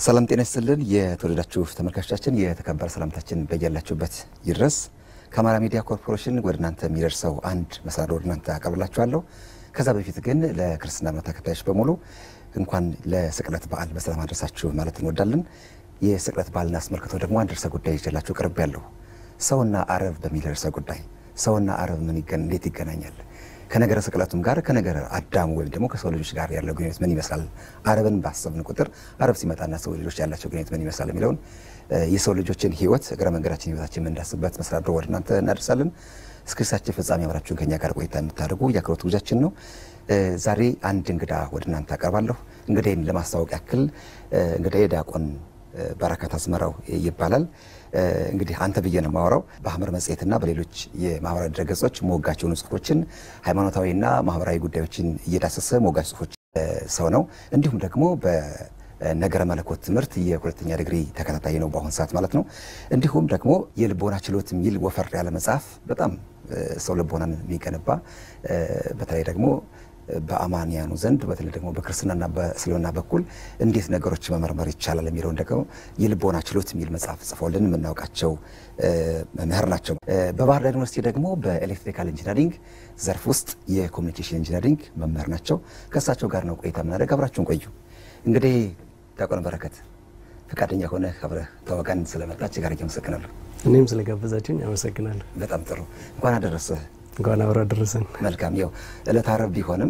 ሰላም ጤና ይስጥልን። የተወደዳችሁ ተመልካቾቻችን የተከበረ ሰላምታችን በያላችሁበት ይድረስ። ከአማራ ሚዲያ ኮርፖሬሽን ወደ እናንተ የሚደርሰው አንድ መሰናዶ ወደ እናንተ አቀርብላችኋለሁ። ከዛ በፊት ግን ለክርስትና እምነት ተከታዮች በሙሉ እንኳን ለስቅለት በዓል በሰላም አድረሳችሁ ማለት እንወዳለን። የስቅለት በዓልን አስመልክቶ ደግሞ አንድ ርዕሰ ጉዳይ ይዤላችሁ ቀርብ ያለሁ ሰውና አረብ በሚል ርዕሰ ጉዳይ ሰውና አረብ ምን እንዴት ይገናኛል? ከነገረ ስቅለቱም ጋር ከነገረ አዳሙ ወይም ደግሞ ከሰው ልጆች ጋር ያለው ግንኙነት ምን ይመስላል? አረብን ባሰብን ቁጥር አረብ ሲመጣና ሰው ልጆች ያላቸው ግንኙነት ምን ይመስላል የሚለውን የሰው ልጆችን ሕይወት እግረ መንገዳችን ሕይወታችን የምንዳስበት መሰናዶ ወደ እናንተ እናደርሳለን። እስከ ሳችን ፍጻሜ አብራችሁን ከኛ ጋር ቆይታ የምታደርጉ የአክብሮት ጉዟችን ነው። ዛሬ አንድ እንግዳ ወደ እናንተ አቀርባለሁ። እንግዳይን ለማስታወቅ ያክል እንግዳዬ ዲያቆን በረከት አዝመራው ይባላል። እንግዲህ አንተ ብዬ ነው የማወራው። በሐመር መጽሔትና በሌሎች የማህበራዊ ድረገጾች ሞጋች የሆኑ ጽሁፎችን ሃይማኖታዊና ማህበራዊ ጉዳዮችን እየዳሰሰ ሞጋች ጽሁፎች ሰው ነው። እንዲሁም ደግሞ በነገረ መለኮት ትምህርት የሁለተኛ ዲግሪ ተከታታይ ነው በአሁን ሰዓት ማለት ነው። እንዲሁም ደግሞ የልቦና ችሎት የሚል ወፈር ያለ መጽሐፍ በጣም ሰው ልቦናን የሚገነባ በተለይ ደግሞ በአማንያኑ ዘንድ በተለይ ደግሞ በክርስትናና በእስልምና በኩል እንዴት ነገሮች መመርመር ይቻላል የሚለውን ደግሞ የልቦና ችሎት የሚል መጽሐፍ ጽፈውልን የምናውቃቸው መምህር ናቸው። በባህር ዳር ዩኒቨርሲቲ ደግሞ በኤሌክትሪካል ኢንጂነሪንግ ዘርፍ ውስጥ የኮሚኒኬሽን ኢንጂነሪንግ መምህር ናቸው። ከእሳቸው ጋር ነው ቆይታ የምናደርግ። አብራችሁን ቆዩ። እንግዲህ ዲያቆን በረከት ፈቃደኛ ሆነ አብረህ ተዋጋን ስለመጣች ጋር አመሰግናለሁ። እኔም ስለጋበዛችሁኝ አመሰግናለሁ። በጣም ጥሩ። እንኳን አደረሰህ። እንኳን አብሮ አደረሰን። መልካም ያው ዕለተ ዓርብ ቢሆንም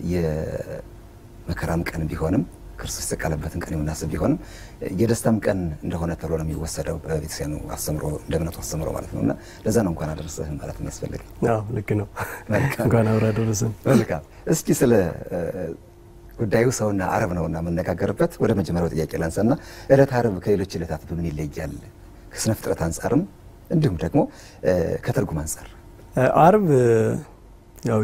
የመከራም ቀን ቢሆንም ክርስቶስ የተሰቀለበትን ቀን የምናስብ ቢሆንም የደስታም ቀን እንደሆነ ተብሎ ነው የሚወሰደው በቤተክርስቲያኑ አስተምሮ እንደ እምነቱ አስተምሮ ማለት ነው። እና ለዛ ነው እንኳን አደረሰህ ማለት የሚያስፈልግ። አዎ ልክ ነው። እንኳን አብሮ አደረሰን። መልካም። እስኪ ስለ ጉዳዩ ሰውና አረብ ነውና የምነጋገርበት ወደ መጀመሪያው ጥያቄ ላንሳና ዕለተ ዓርብ ከሌሎች ዕለታት በምን ይለያል? ከስነ ፍጥረት አንጻርም እንዲሁም ደግሞ ከትርጉም አንጻር ዓርብ ያው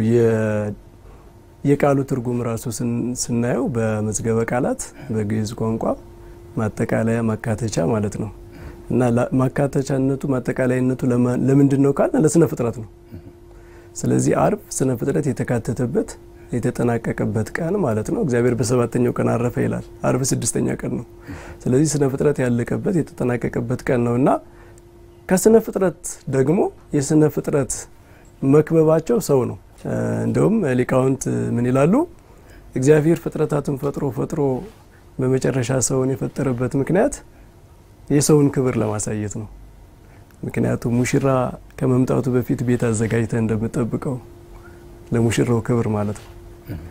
የቃሉ ትርጉም ራሱ ስናየው በመዝገበ ቃላት በግዕዝ ቋንቋ ማጠቃለያ ማካተቻ ማለት ነው እና ማካተቻነቱ ማጠቃለያነቱ ለምንድን ነው ካል ለስነ ፍጥረት ነው። ስለዚህ ዓርብ ስነ ፍጥረት የተካተተበት የተጠናቀቀበት ቀን ማለት ነው። እግዚአብሔር በሰባተኛው ቀን አረፈ ይላል። ዓርብ ስድስተኛ ቀን ነው። ስለዚህ ስነ ፍጥረት ያለቀበት የተጠናቀቀበት ቀን ነው እና ከስነ ፍጥረት ደግሞ የስነ ፍጥረት መክበባቸው ሰው ነው። እንደውም ሊቃውንት ምን ይላሉ? እግዚአብሔር ፍጥረታትን ፈጥሮ ፈጥሮ በመጨረሻ ሰውን የፈጠረበት ምክንያት የሰውን ክብር ለማሳየት ነው። ምክንያቱም ሙሽራ ከመምጣቱ በፊት ቤት አዘጋጅተ እንደምጠብቀው ለሙሽራው ክብር ማለት ነው።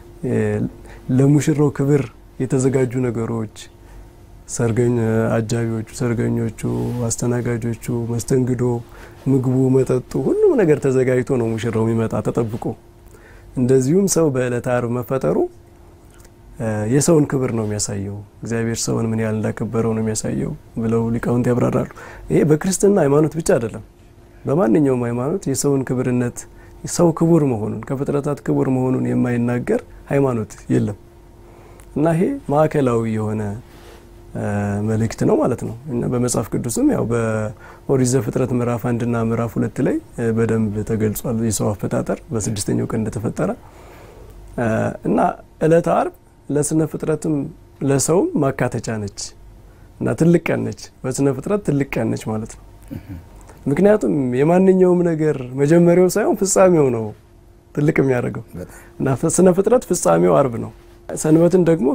ለሙሽራው ክብር የተዘጋጁ ነገሮች ሰርገኝ አጃቢዎቹ፣ ሰርገኞቹ፣ አስተናጋጆቹ፣ መስተንግዶ፣ ምግቡ፣ መጠጡ ሁሉም ነገር ተዘጋጅቶ ነው ሙሽራው የሚመጣ ተጠብቆ። እንደዚሁም ሰው በዕለተ ዓርብ መፈጠሩ የሰውን ክብር ነው የሚያሳየው። እግዚአብሔር ሰውን ምን ያህል እንዳከበረው ነው የሚያሳየው ብለው ሊቃውንት ያብራራሉ። ይሄ በክርስትና ሃይማኖት ብቻ አይደለም፣ በማንኛውም ሃይማኖት የሰውን ክብርነት ሰው ክቡር መሆኑን ከፍጥረታት ክቡር መሆኑን የማይናገር ሃይማኖት የለም እና ይሄ ማዕከላዊ የሆነ መልእክት ነው ማለት ነው። እና በመጽሐፍ ቅዱስም ያው በኦሪት ዘፍጥረት ምዕራፍ አንድና ምዕራፍ ሁለት ላይ በደንብ ተገልጿል የሰው አፈጣጠር በስድስተኛው ቀን እንደተፈጠረ እና ዕለተ ዓርብ ለስነ ፍጥረትም ለሰውም ማካተቻ ነች እና ትልቅ ቀን ነች። በስነ ፍጥረት ትልቅ ቀን ነች ማለት ነው። ምክንያቱም የማንኛውም ነገር መጀመሪያው ሳይሆን ፍጻሜው ነው ትልቅ የሚያደርገው እና ስነ ፍጥረት ፍጻሜው ዓርብ ነው። ሰንበትን ደግሞ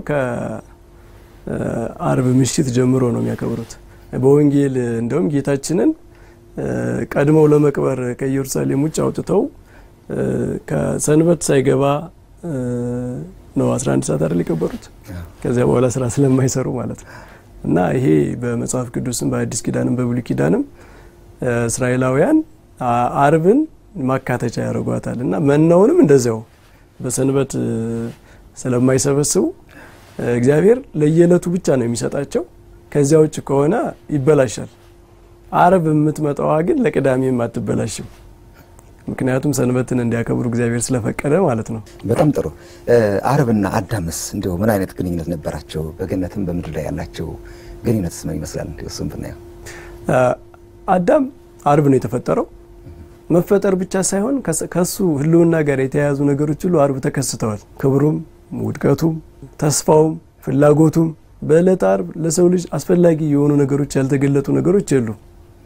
ዓርብ ምሽት ጀምሮ ነው የሚያከብሩት። በወንጌል እንደውም ጌታችንን ቀድመው ለመቅበር ከኢየሩሳሌም ውጭ አውጥተው ከሰንበት ሳይገባ ነው 11 ሰዓት አይደል የቀበሩት። ከዚያ በኋላ ስራ ስለማይሰሩ ማለት ነው እና ይሄ በመጽሐፍ ቅዱስም በአዲስ ኪዳንም በብሉይ ኪዳንም እስራኤላውያን ዓርብን ማካተቻ ያደርጓታል እና መናውንም እንደዚያው በሰንበት ስለማይሰበስቡ እግዚአብሔር ለየዕለቱ ብቻ ነው የሚሰጣቸው። ከዚያ ውጭ ከሆነ ይበላሻል። ዓርብ የምትመጣዋ ግን ለቅዳሜም አትበላሽም። ምክንያቱም ሰንበትን እንዲያከብሩ እግዚአብሔር ስለፈቀደ ማለት ነው። በጣም ጥሩ። ዓርብና አዳምስ እንዲሁ ምን አይነት ግንኙነት ነበራቸው? በገነትም በምድር ላይ ያላቸው ግንኙነትስ ምን ይመስላል? እሱም ብናየው አዳም ዓርብ ነው የተፈጠረው። መፈጠር ብቻ ሳይሆን ከሱ ሕልውና ጋር የተያያዙ ነገሮች ሁሉ ዓርብ ተከስተዋል። ክብሩም፣ ውድቀቱም፣ ተስፋውም፣ ፍላጎቱም በዕለተ ዓርብ ለሰው ልጅ አስፈላጊ የሆኑ ነገሮች ያልተገለጡ ነገሮች የሉም።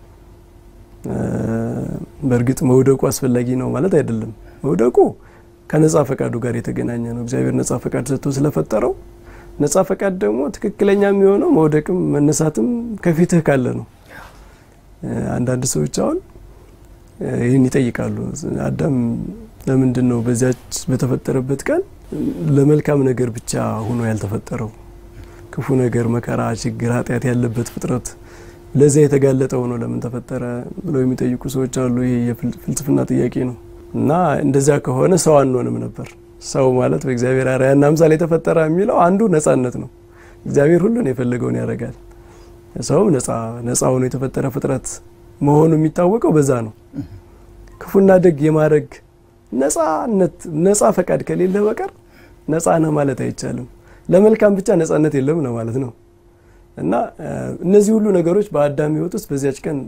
በእርግጥ መውደቁ አስፈላጊ ነው ማለት አይደለም። መውደቁ ከነጻ ፈቃዱ ጋር የተገናኘ ነው። እግዚአብሔር ነጻ ፈቃድ ሰጥቶ ስለፈጠረው ነጻ ፈቃድ ደግሞ ትክክለኛ የሚሆነው መውደቅም መነሳትም ከፊትህ ካለ ነው። አንዳንድ ሰዎች አሁን ይህን ይጠይቃሉ። አዳም ለምንድን ነው በዚያች በተፈጠረበት ቀን ለመልካም ነገር ብቻ ሆኖ ያልተፈጠረው? ክፉ ነገር፣ መከራ፣ ችግር፣ ኃጢአት ያለበት ፍጥረት ለዚያ የተጋለጠ ሆኖ ለምን ተፈጠረ ብለው የሚጠይቁ ሰዎች አሉ። ይሄ የፍልስፍና ጥያቄ ነው እና እንደዚያ ከሆነ ሰው አንሆንም ነበር። ሰው ማለት በእግዚአብሔር አርአያና አምሳል የተፈጠረ የሚለው አንዱ ነጻነት ነው። እግዚአብሔር ሁሉን የፈለገውን ያደርጋል። ሰውም ነጻ ሆኖ የተፈጠረ ፍጥረት መሆኑ የሚታወቀው በዛ ነው። ክፉና ደግ የማድረግ ነጻነት ነጻ ፈቃድ ከሌለ በቀር ነጻ ነህ ማለት አይቻልም። ለመልካም ብቻ ነጻነት የለም ነው ማለት ነው። እና እነዚህ ሁሉ ነገሮች በአዳም ሕይወት ውስጥ በዚያች ቀን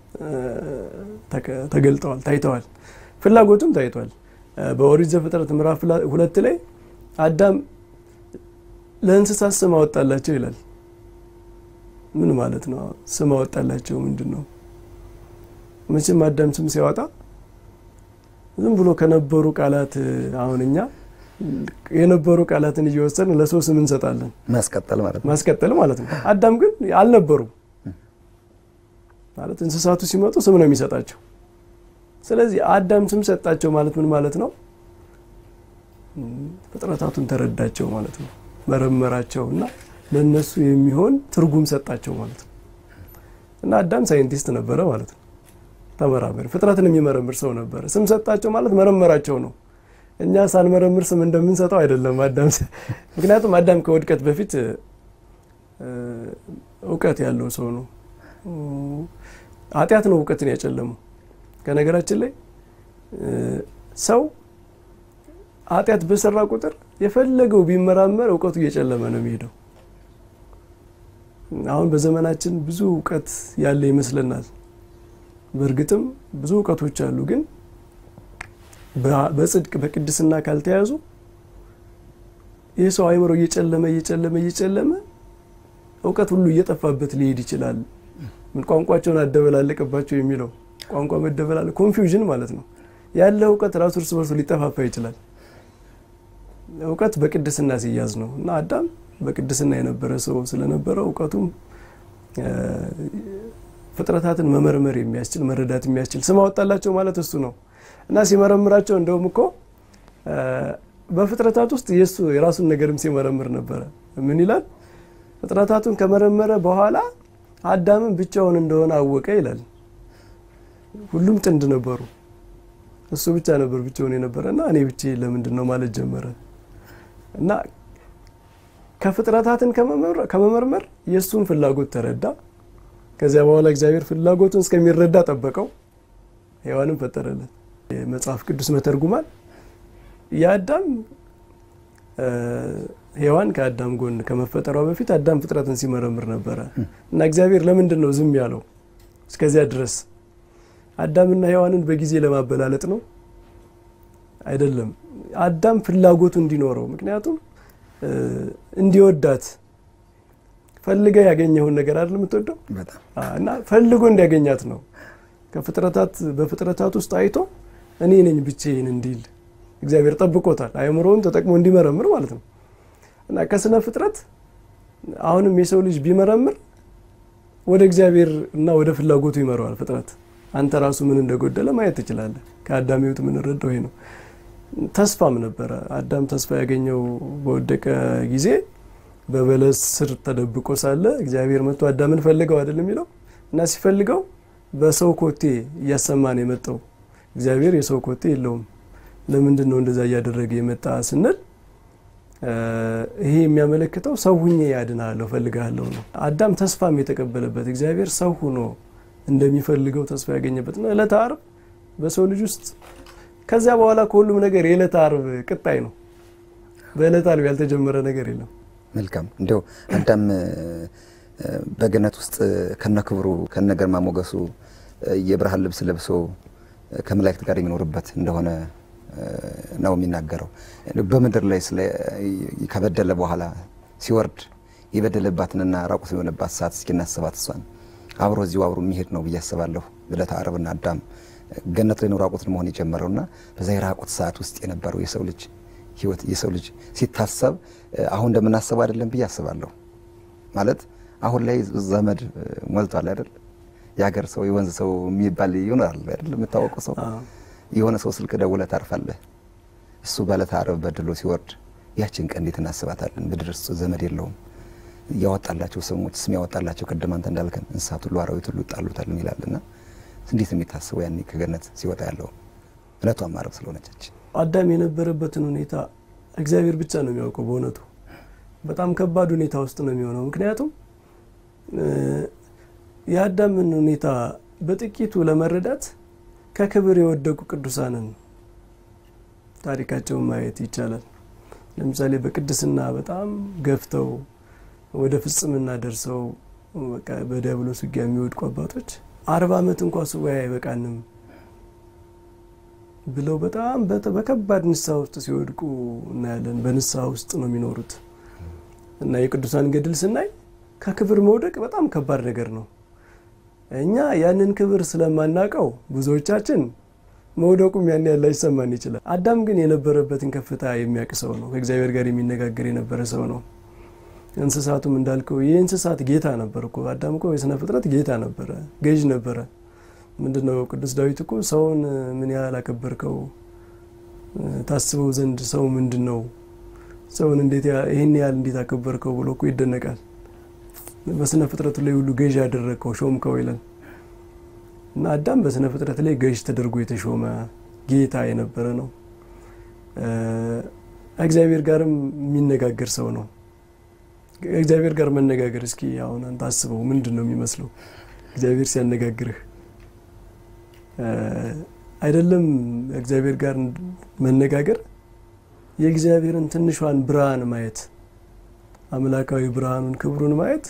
ተገልጠዋል፣ ታይተዋል። ፍላጎቱም ታይቷል። በኦሪት ዘፍጥረት ምዕራፍ ሁለት ላይ አዳም ለእንስሳት ስም አወጣላቸው ይላል። ምን ማለት ነው? ስም አወጣላቸው ምንድን ነው? መቼም አዳም ስም ሲያወጣ ዝም ብሎ ከነበሩ ቃላት አሁን እኛ የነበሩ ቃላትን እየወሰድን ለሰው ስም እንሰጣለን። ማስቀጠል ማለት ነው። ማስቀጠል ማለት ነው። አዳም ግን አልነበሩም ማለት እንስሳቱ ሲመጡ ስም ነው የሚሰጣቸው። ስለዚህ አዳም ስም ሰጣቸው ማለት ምን ማለት ነው? ፍጥረታቱን ተረዳቸው ማለት ነው። መረመራቸው እና ለእነሱ የሚሆን ትርጉም ሰጣቸው ማለት ነው። እና አዳም ሳይንቲስት ነበረ ማለት ነው። ተመራመሪ፣ ፍጥረትን የሚመረምር ሰው ነበረ። ስም ሰጣቸው ማለት መረመራቸው ነው። እኛ ሳንመረምር ስም እንደምንሰጠው አይደለም አዳም። ምክንያቱም አዳም ከውድቀት በፊት እውቀት ያለው ሰው ነው። ኃጢአት ነው እውቀትን ያጨለመው። ከነገራችን ላይ ሰው ኃጢአት በሰራ ቁጥር የፈለገው ቢመራመር እውቀቱ እየጨለመ ነው የሚሄደው። አሁን በዘመናችን ብዙ እውቀት ያለ ይመስለናል። በእርግጥም ብዙ እውቀቶች አሉ፣ ግን በጽድቅ በቅድስና ካልተያዙ ይህ ሰው አይምሮ እየጨለመ እየጨለመ እየጨለመ እውቀት ሁሉ እየጠፋበት ሊሄድ ይችላል። ምን ቋንቋቸውን አደበላለቀባቸው የሚለው ቋንቋ መደበላለቅ ኮንፊውዥን ማለት ነው። ያለ እውቀት ራሱ እርስ በርሱ ሊጠፋፋ ይችላል። እውቀት በቅድስና ሲያዝ ነው እና አዳም በቅድስና የነበረ ሰው ስለነበረ እውቀቱም ፍጥረታትን መመርመር የሚያስችል መረዳት የሚያስችል ስም አወጣላቸው ማለት እሱ ነው እና ሲመረምራቸው እንደውም እኮ በፍጥረታት ውስጥ የሱ የራሱን ነገርም ሲመረምር ነበረ። ምን ይላል? ፍጥረታቱን ከመረመረ በኋላ አዳምን ብቻውን እንደሆነ አወቀ ይላል። ሁሉም ጥንድ ነበሩ፣ እሱ ብቻ ነበር ብቻውን የነበረ እና እኔ ብቻ ለምንድን ነው ማለት ጀመረ እና ከፍጥረታትን ከመመርመር የእሱን ፍላጎት ተረዳ። ከዚያ በኋላ እግዚአብሔር ፍላጎቱን እስከሚረዳ ጠበቀው፣ ሔዋንን ፈጠረለት። የመጽሐፍ ቅዱስ መተርጉማን የአዳም ሔዋን ከአዳም ጎን ከመፈጠሯ በፊት አዳም ፍጥረትን ሲመረምር ነበረ እና እግዚአብሔር ለምንድን ነው ዝም ያለው እስከዚያ ድረስ? አዳምና ሔዋንን በጊዜ ለማበላለጥ ነው አይደለም። አዳም ፍላጎቱ እንዲኖረው ምክንያቱም እንዲወዳት ፈልገ ያገኘውን ነገር አይደል የምትወደው እና ፈልጎ እንዲያገኛት ነው። ከፍጥረታት በፍጥረታት ውስጥ አይቶ እኔ ነኝ ብቻዬን እንዲል እግዚአብሔር ጠብቆታል። አእምሮውን ተጠቅሞ እንዲመረምር ማለት ነው እና ከስነ ፍጥረት አሁንም የሰው ልጅ ቢመረምር ወደ እግዚአብሔር እና ወደ ፍላጎቱ ይመረዋል። ፍጥረት አንተ ራሱ ምን እንደጎደለ ማየት ትችላለህ። ከአዳም ሕይወት የምንረዳው ይሄ ነው። ተስፋም ነበረ። አዳም ተስፋ ያገኘው በወደቀ ጊዜ በበለስ ስር ተደብቆ ሳለ እግዚአብሔር መጥቶ አዳምን ፈልገው አይደል የሚለው እና ሲፈልገው በሰው ኮቴ እያሰማ ነው የመጣው። እግዚአብሔር የሰው ኮቴ የለውም። ለምንድን ነው እንደዛ እያደረገ የመጣ ስንል ይሄ የሚያመለክተው ሰው ሁኜ ያድናለሁ ፈልግሃለሁ ነው። አዳም ተስፋም የተቀበለበት እግዚአብሔር ሰው ሁኖ እንደሚፈልገው ተስፋ ያገኘበት ነው። ዕለተ ዓርብ በሰው ልጅ ውስጥ ከዚያ በኋላ ከሁሉም ነገር የዕለተ ዓርብ ቅጣይ ነው። በዕለተ ዓርብ ያልተጀመረ ነገር የለም። መልካም እንዲያው አዳም በገነት ውስጥ ከነክብሩ ከነገርማ ሞገሱ የብርሃን ልብስ ለብሶ ከመላእክት ጋር የሚኖርበት እንደሆነ ነው የሚናገረው። በምድር ላይ ከበደለ በኋላ ሲወርድ የበደለባትንና ራቁት የሆነባት ሰዓት እስኪ እናስባት። እሷን አብሮ እዚሁ አብሮ የሚሄድ ነው ብዬ አስባለሁ። ዕለተ ዓርብና አዳም ገነት ላይ ነው ራቁትን መሆን የጀመረውና በዛ የራቁት ሰዓት ውስጥ የነበረው የሰው ልጅ ህይወት የሰው ልጅ ሲታሰብ አሁን እንደምናስበው አይደለም ብዬ አስባለሁ። ማለት አሁን ላይ ዘመድ ሞልቷል አይደል? የሀገር ሰው የወንዝ ሰው የሚባል ይሆናል አይደል? የምታወቀው ሰው የሆነ ሰው ስልክ ደውለህ ታርፋለህ። እሱ በዕለተ ዓርብ በድሎ ሲወርድ ያችን ቀን እንዴት እናስባታለን? ምድር እሱ ዘመድ የለውም ያወጣላቸው ስሞች ስም ያወጣላቸው ቅድም አንተ እንዳልከን እንስሳት ሁሉ አራዊት ሁሉ ይጣሉታል ይላልና እንዴት ነው የሚታስበው ያኔ ከገነት ሲወጣ ያለው ዕለቷም ዓርብ ስለሆነች አዳም የነበረበትን ሁኔታ እግዚአብሔር ብቻ ነው የሚያውቀው። በእውነቱ በጣም ከባድ ሁኔታ ውስጥ ነው የሚሆነው። ምክንያቱም የአዳምን ሁኔታ በጥቂቱ ለመረዳት ከክብር የወደቁ ቅዱሳንን ታሪካቸውን ማየት ይቻላል። ለምሳሌ በቅድስና በጣም ገፍተው ወደ ፍጽምና ደርሰው በቃ በዲያብሎስ ውጊያ የሚወድቁ አባቶች አርባ ዓመት እንኳ ሱባኤ አይበቃንም ብለው በጣም በከባድ ንስሐ ውስጥ ሲወድቁ እናያለን። በንስሐ ውስጥ ነው የሚኖሩት እና የቅዱሳን ገድል ስናይ ከክብር መውደቅ በጣም ከባድ ነገር ነው። እኛ ያንን ክብር ስለማናውቀው ብዙዎቻችን መውደቁም ያን ያህል ላይሰማን ይችላል። አዳም ግን የነበረበትን ከፍታ የሚያውቅ ሰው ነው። ከእግዚአብሔር ጋር የሚነጋገር የነበረ ሰው ነው። እንስሳቱም እንዳልከው የእንስሳት ጌታ ነበር እኮ አዳም እኮ የስነ ፍጥረት ጌታ ነበረ፣ ገዥ ነበረ። ምንድን ነው ቅዱስ ዳዊት እኮ ሰውን ምን ያህል አከበርከው ታስበው ዘንድ ሰው ምንድን ነው ሰውን እንዴት ይህን ያህል እንዴት አከበርከው ብሎ እኮ ይደነቃል። በስነ ፍጥረቱ ላይ ሁሉ ገዥ ያደረግከው ሾምከው ይለን እና አዳም በስነ ፍጥረት ላይ ገዥ ተደርጎ የተሾመ ጌታ የነበረ ነው። እግዚአብሔር ጋርም የሚነጋገር ሰው ነው። እግዚአብሔር ጋር መነጋገር እስኪ አሁን አንተ አስበው፣ ምንድን ነው የሚመስለው እግዚአብሔር ሲያነጋግርህ? አይደለም እግዚአብሔር ጋር መነጋገር የእግዚአብሔርን ትንሿን ብርሃን ማየት አምላካዊ ብርሃኑን ክብሩን ማየት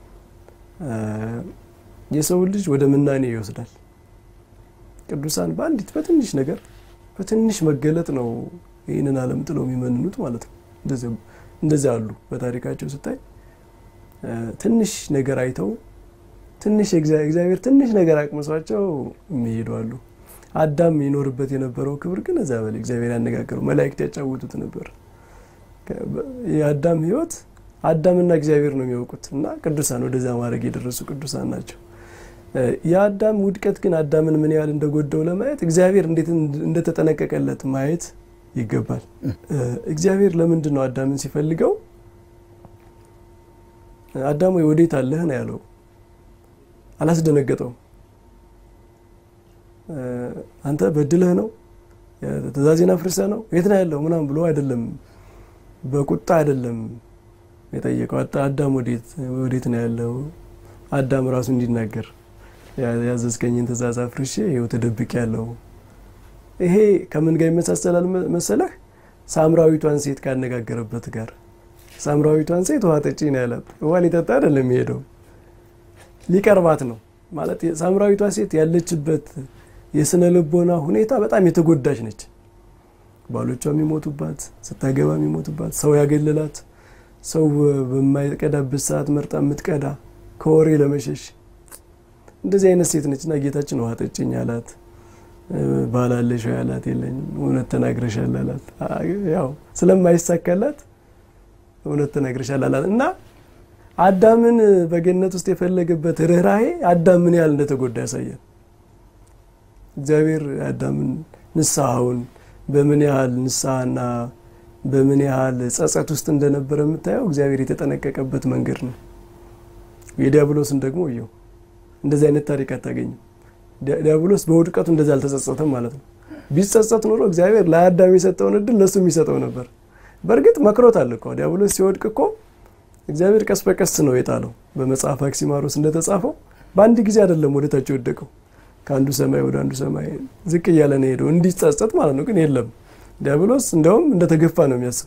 የሰውን ልጅ ወደ ምናኔ ይወስዳል። ቅዱሳን በአንዲት በትንሽ ነገር በትንሽ መገለጥ ነው ይህንን ዓለም ጥለው የሚመንኑት ማለት ነው። እንደዚያ አሉ። በታሪካቸው ስታይ ትንሽ ነገር አይተው ትንሽ እግዚአብሔር ትንሽ ነገር አቅምሷቸው የሚሄዱ አሉ። አዳም ይኖርበት የነበረው ክብር ግን እዛ በላይ እግዚአብሔር ያነጋገረው መላእክት ያጫውቱት ነበር። የአዳም ሕይወት አዳምና እግዚአብሔር ነው የሚያውቁት እና ቅዱሳን ወደዛ ማድረግ የደረሱ ቅዱሳን ናቸው። የአዳም ውድቀት ግን አዳምን ምን ያህል እንደጎዳው ለማየት እግዚአብሔር እንዴት እንደተጠነቀቀለት ማየት ይገባል። እግዚአብሔር ለምንድን ነው አዳምን ሲፈልገው አዳም ወይ ወዴት አለህ ነው ያለው። አላስደነገጠውም። አንተ በድለህ ነው ትእዛዜን አፍርሰህ ነው የት ነው ያለው ምናምን ብሎ አይደለም፣ በቁጣ አይደለም የጠየቀው። አዳም ወዴት ነው ያለው? አዳም ራሱ እንዲናገር ያዘዝከኝን ትእዛዝ አፍርሼ ይኸው ተደብቄ ያለው። ይሄ ከምን ጋር ይመሳሰላል መሰለህ? ሳምራዊቷን ሴት ካነጋገረበት ጋር። ሳምራዊቷን ሴት ውሃ ጠጪ ነው ያላት። ውሃ ሊጠጣ አይደለም የሚሄደው ሊቀርባት ነው ማለት። ሳምራዊቷ ሴት ያለችበት የስነ ልቦና ሁኔታ በጣም የተጎዳች ነች። ባሎቿ የሚሞቱባት፣ ስታገባ የሚሞቱባት፣ ሰው ያገለላት፣ ሰው በማይቀዳበት ሰዓት መርጣ የምትቀዳ ከወሬ ለመሸሽ እንደዚህ አይነት ሴት ነች። እና ጌታችን ውሃ ጠጭኝ አላት። ባላለሽ ወይ አላት። የለኝም። እውነት ተናግረሻል አላት። ያው ስለማይሳካላት እውነት ተናግረሻል አላት እና አዳምን በገነት ውስጥ የፈለገበት ርኅራሄ አዳም ምን ያህል እንደተጎዳ ያሳያል። እግዚአብሔር አዳምን ንስሐውን በምን ያህል ንስሐና በምን ያህል ጸጸት ውስጥ እንደነበረ የምታየው እግዚአብሔር የተጠነቀቀበት መንገድ ነው። የዲያብሎስን ደግሞ እየው እንደዚህ አይነት ታሪክ አታገኝም። ዲያብሎስ በውድቀቱ እንደዚህ አልተጸጸተም ማለት ነው። ቢጸጸት ኖሮ እግዚአብሔር ለአዳም የሰጠውን እድል ለሱ የሚሰጠው ነበር። በእርግጥ መክሮታል እኮ ዲያብሎስ ሲወድቅ እኮ እግዚአብሔር ቀስ በቀስ ነው የጣለው። በመጽሐፍ አክሲማሮስ እንደተጻፈው በአንድ ጊዜ አይደለም ወደ ታች የወደቀው፣ ከአንዱ ሰማይ ወደ አንዱ ሰማይ ዝቅ እያለ ነው ሄደው እንዲጸጸት ማለት ነው። ግን የለም ዲያብሎስ እንደውም እንደተገፋ ነው የሚያስብ።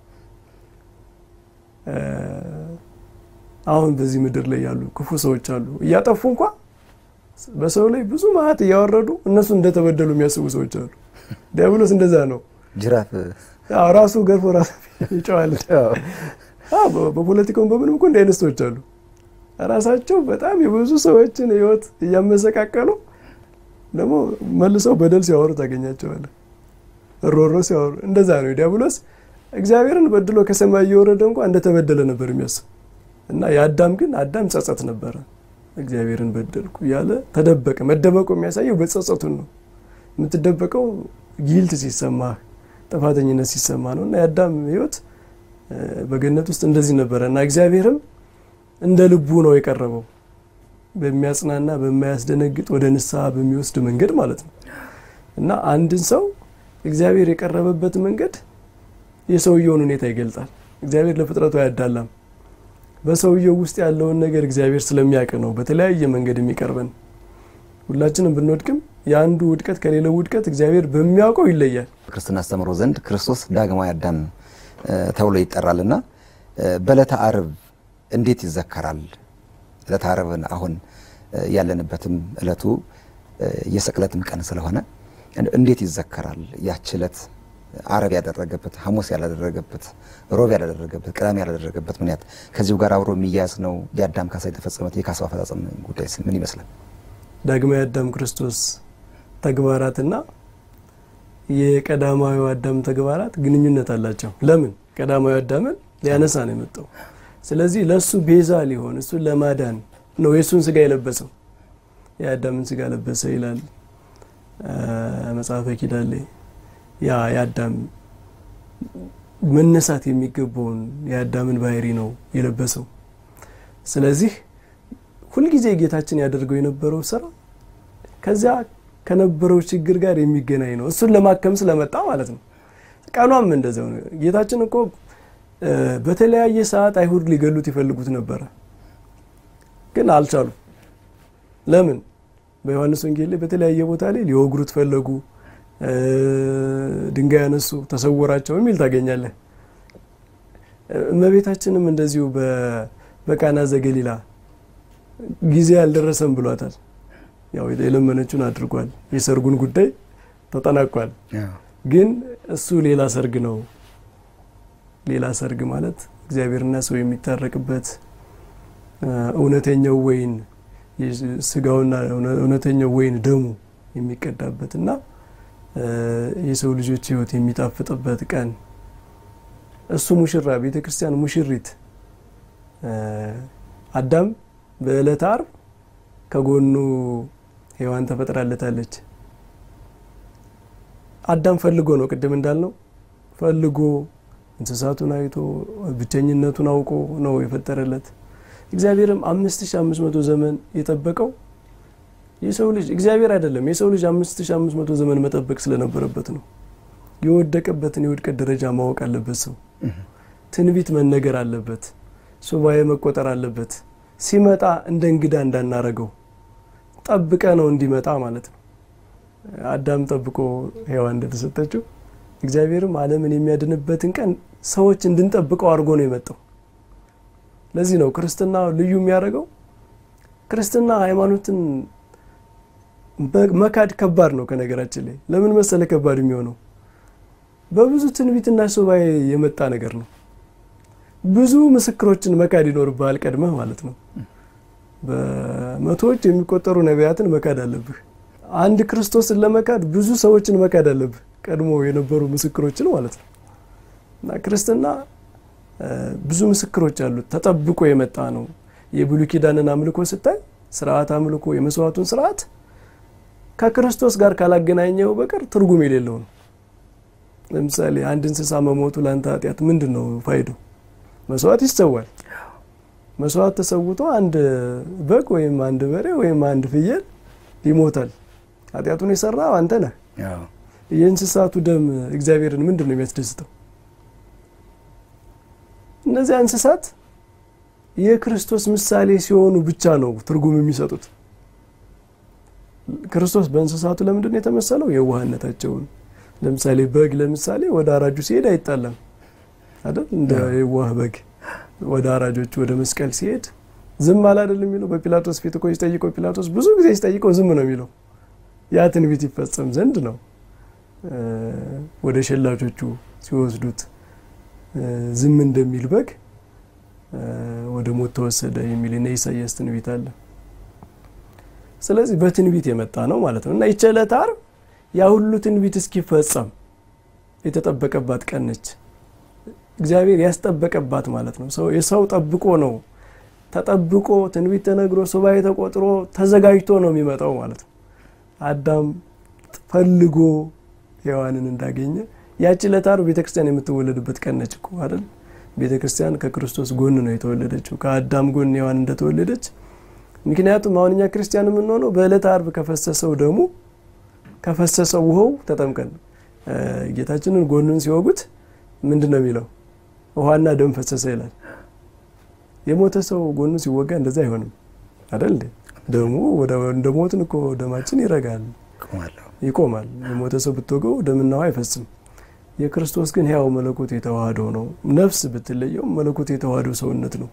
አሁን በዚህ ምድር ላይ ያሉ ክፉ ሰዎች አሉ እያጠፉ እንኳ በሰው ላይ ብዙ መዓት እያወረዱ እነሱ እንደተበደሉ የሚያስቡ ሰዎች አሉ። ዲያብሎስ እንደዛ ነው። ጅራፍ ራሱ ገርፎ ራሱ ይጨዋል። በፖለቲካውን በምንም እኮ እንዲህ አይነት ሰዎች አሉ። ራሳቸው በጣም የብዙ ሰዎችን ህይወት እያመሰቃቀሉ ደግሞ መልሰው በደል ሲያወሩ ታገኛቸዋለህ። ሮሮ ሲያወሩ እንደዛ ነው። ዲያብሎስ እግዚአብሔርን በድሎ ከሰማይ እየወረደ እንኳ እንደተበደለ ነበር የሚያስብ እና የአዳም ግን አዳም ጸጸት ነበረ። እግዚአብሔርን በደልኩ እያለ ተደበቀ። መደበቁ የሚያሳየው በጸጸቱን ነው። የምትደበቀው ጊልት ሲሰማህ ጥፋተኝነት ሲሰማ ነው። እና የአዳም ህይወት በገነት ውስጥ እንደዚህ ነበረ እና እግዚአብሔርም እንደ ልቡ ነው የቀረበው በሚያጽናና በማያስደነግጥ ወደ ንስሐ በሚወስድ መንገድ ማለት ነው። እና አንድን ሰው እግዚአብሔር የቀረበበት መንገድ የሰውየውን ሁኔታ ይገልጻል። እግዚአብሔር ለፍጥረቱ አያዳላም። በሰውየው ውስጥ ያለውን ነገር እግዚአብሔር ስለሚያውቅ ነው በተለያየ መንገድ የሚቀርበን። ሁላችንም ብንወድቅም የአንዱ ውድቀት ከሌለው ውድቀት እግዚአብሔር በሚያውቀው ይለያል። ክርስትና አስተምሮ ዘንድ ክርስቶስ ዳግማዊ አዳም ተብሎ ይጠራልና በዕለተ ዓርብ እንዴት ይዘከራል? ዕለተ ዓርብን አሁን ያለንበትም ዕለቱ የስቅለትም ቀን ስለሆነ እንዴት ይዘከራል? ያች ዕለት ዓርብ ያደረገበት ሐሙስ ያላደረገበት ሮብ ያላደረገበት ቅዳሜ ያላደረገበት ምክንያት ከዚሁ ጋር አብሮ የሚያያዝ ነው። የአዳም ካሳ የተፈጸመበት የካሳው አፈጻጸም ጉዳይ ምን ይመስላል? ዳግማዊ አዳም ክርስቶስ ተግባራትና የቀዳማዊ አዳም ተግባራት ግንኙነት አላቸው። ለምን? ቀዳማዊ አዳምን ሊያነሳ ነው የመጣው። ስለዚህ ለእሱ ቤዛ ሊሆን እሱን ለማዳን ነው የእሱን ስጋ የለበሰው። የአዳምን ስጋ ለበሰ ይላል መጽሐፈ ኪዳን ላይ። ያ የአዳም መነሳት የሚገባውን የአዳምን ባህሪ ነው የለበሰው። ስለዚህ ሁልጊዜ ጌታችን ያደርገው የነበረው ስራ ከዚያ ከነበረው ችግር ጋር የሚገናኝ ነው። እሱን ለማከም ስለመጣ ማለት ነው። ቀኗም እንደዚያው ነው። ጌታችን እኮ በተለያየ ሰዓት አይሁድ ሊገሉት ይፈልጉት ነበረ፣ ግን አልቻሉ። ለምን? በዮሐንስ ወንጌል ላይ በተለያየ ቦታ ላይ ሊወግሩት ፈለጉ፣ ድንጋይ ያነሱ፣ ተሰወራቸው የሚል ታገኛለህ። እመቤታችንም እንደዚሁ በቃና ዘገሊላ ጊዜ አልደረሰም ብሏታል። ያው የለመነችውን አድርጓል። የሰርጉን ጉዳይ ተጠናቋል። ግን እሱ ሌላ ሰርግ ነው። ሌላ ሰርግ ማለት እግዚአብሔርና ሰው የሚታረቅበት እውነተኛው ወይን ስጋውና እውነተኛው ወይን ደሙ የሚቀዳበት እና የሰው ልጆች ሕይወት የሚጣፍጥበት ቀን እሱ ሙሽራ፣ ቤተ ክርስቲያን ሙሽሪት አዳም በዕለተ ዓርብ ከጎኑ ሔዋን ተፈጥራለታለች። አዳም ፈልጎ ነው፣ ቅድም እንዳልነው ፈልጎ እንስሳቱን አይቶ ብቸኝነቱን አውቆ ነው የፈጠረለት። እግዚአብሔርም አምስት ሺ አምስት መቶ ዘመን የጠበቀው የሰው ልጅ እግዚአብሔር አይደለም የሰው ልጅ አምስት ሺ አምስት መቶ ዘመን መጠበቅ ስለነበረበት ነው። የወደቀበትን የውድቀት ደረጃ ማወቅ አለበት። ሰው ትንቢት መነገር አለበት። ሱባኤ መቆጠር አለበት። ሲመጣ እንደ እንግዳ እንዳናረገው ጠብቀ ነው እንዲመጣ ማለት ነው። አዳም ጠብቆ ሔዋን እንደተሰጠችው እግዚአብሔርም ዓለምን የሚያድንበትን ቀን ሰዎች እንድንጠብቀው አድርጎ ነው የመጣው። ለዚህ ነው ክርስትና ልዩ የሚያደርገው። ክርስትና ሃይማኖትን መካድ ከባድ ነው። ከነገራችን ላይ ለምን መሰለ ከባድ የሚሆነው በብዙ ትንቢትና ሱባኤ የመጣ ነገር ነው። ብዙ ምስክሮችን መካድ ይኖርብሃል ቀድመህ ማለት ነው። በመቶዎች የሚቆጠሩ ነቢያትን መካድ አለብህ። አንድ ክርስቶስን ለመካድ ብዙ ሰዎችን መካድ አለብህ፣ ቀድሞ የነበሩ ምስክሮችን ማለት ነው። እና ክርስትና ብዙ ምስክሮች አሉት፣ ተጠብቆ የመጣ ነው። የብሉይ ኪዳንን አምልኮ ስታይ ስርዓት አምልኮ የመስዋዕቱን ስርዓት ከክርስቶስ ጋር ካላገናኘው በቀር ትርጉም የሌለው ነው። ለምሳሌ አንድ እንስሳ መሞቱ ለአንተ ኃጢአት ምንድን ነው ፋይዳው? መስዋዕት ይሰዋል። መስዋዕት ተሰውቶ አንድ በግ ወይም አንድ በሬ ወይም አንድ ፍየል ይሞታል። ኃጢአቱን የሰራው አንተ ነህ። የእንስሳቱ ደም እግዚአብሔርን ምንድን ነው የሚያስደስተው? እነዚያ እንስሳት የክርስቶስ ምሳሌ ሲሆኑ ብቻ ነው ትርጉም የሚሰጡት። ክርስቶስ በእንስሳቱ ለምንድን ነው የተመሰለው? የዋህነታቸውን። ለምሳሌ በግ ለምሳሌ ወደ አራጁ ሲሄድ አይጣላም አይደል? እንደ የዋህ በግ ወደ አራጆቹ ወደ መስቀል ሲሄድ ዝም አለ አይደል የሚለው። በጲላጦስ ፊት እኮ ሲጠይቀው ጲላጦስ ብዙ ጊዜ ሲጠይቀው ዝም ነው የሚለው። ያ ትንቢት ይፈጸም ዘንድ ነው። ወደ ሸላቾቹ ሲወስዱት ዝም እንደሚል በግ ወደ ሞት ተወሰደ የሚል እና ኢሳያስ ትንቢት አለ። ስለዚህ በትንቢት የመጣ ነው ማለት ነው እና ይህች ዕለተ ዓርብ ያ ሁሉ ትንቢት እስኪፈጸም የተጠበቀባት ቀን ነች። እግዚአብሔር ያስጠበቀባት ማለት ነው። ሰው የሰው ጠብቆ ነው ተጠብቆ ትንቢት ተነግሮ ሱባኤ ተቆጥሮ ተዘጋጅቶ ነው የሚመጣው ማለት ነው። አዳም ፈልጎ ሔዋንን እንዳገኘ ያቺ ዕለተ ዓርብ ቤተክርስቲያን የምትወለድበት ቀን ነች እኮ አይደል? ቤተክርስቲያን ከክርስቶስ ጎን ነው የተወለደችው ከአዳም ጎን ሔዋን እንደተወለደች። ምክንያቱም አሁን እኛ ክርስቲያን የምንሆነው በዕለተ ዓርብ ከፈሰሰው ደሙ ከፈሰሰው ውሃው ተጠምቀን ጌታችንን ጎኑን ሲወጉት ምንድን ነው የሚለው? ውሃና ደም ፈሰሰ ይላል። የሞተ ሰው ጎኑ ሲወጋ እንደዛ አይሆንም አይደል? ደሙ እንደ ሞትን እኮ ደማችን ይረጋል፣ ይቆማል። የሞተ ሰው ብትወገው ደምና ውሃ አይፈስም። የክርስቶስ ግን ሕያው መለኮት የተዋህደው ነው። ነፍስ ብትለየው መለኮት የተዋህደው ሰውነት ነው።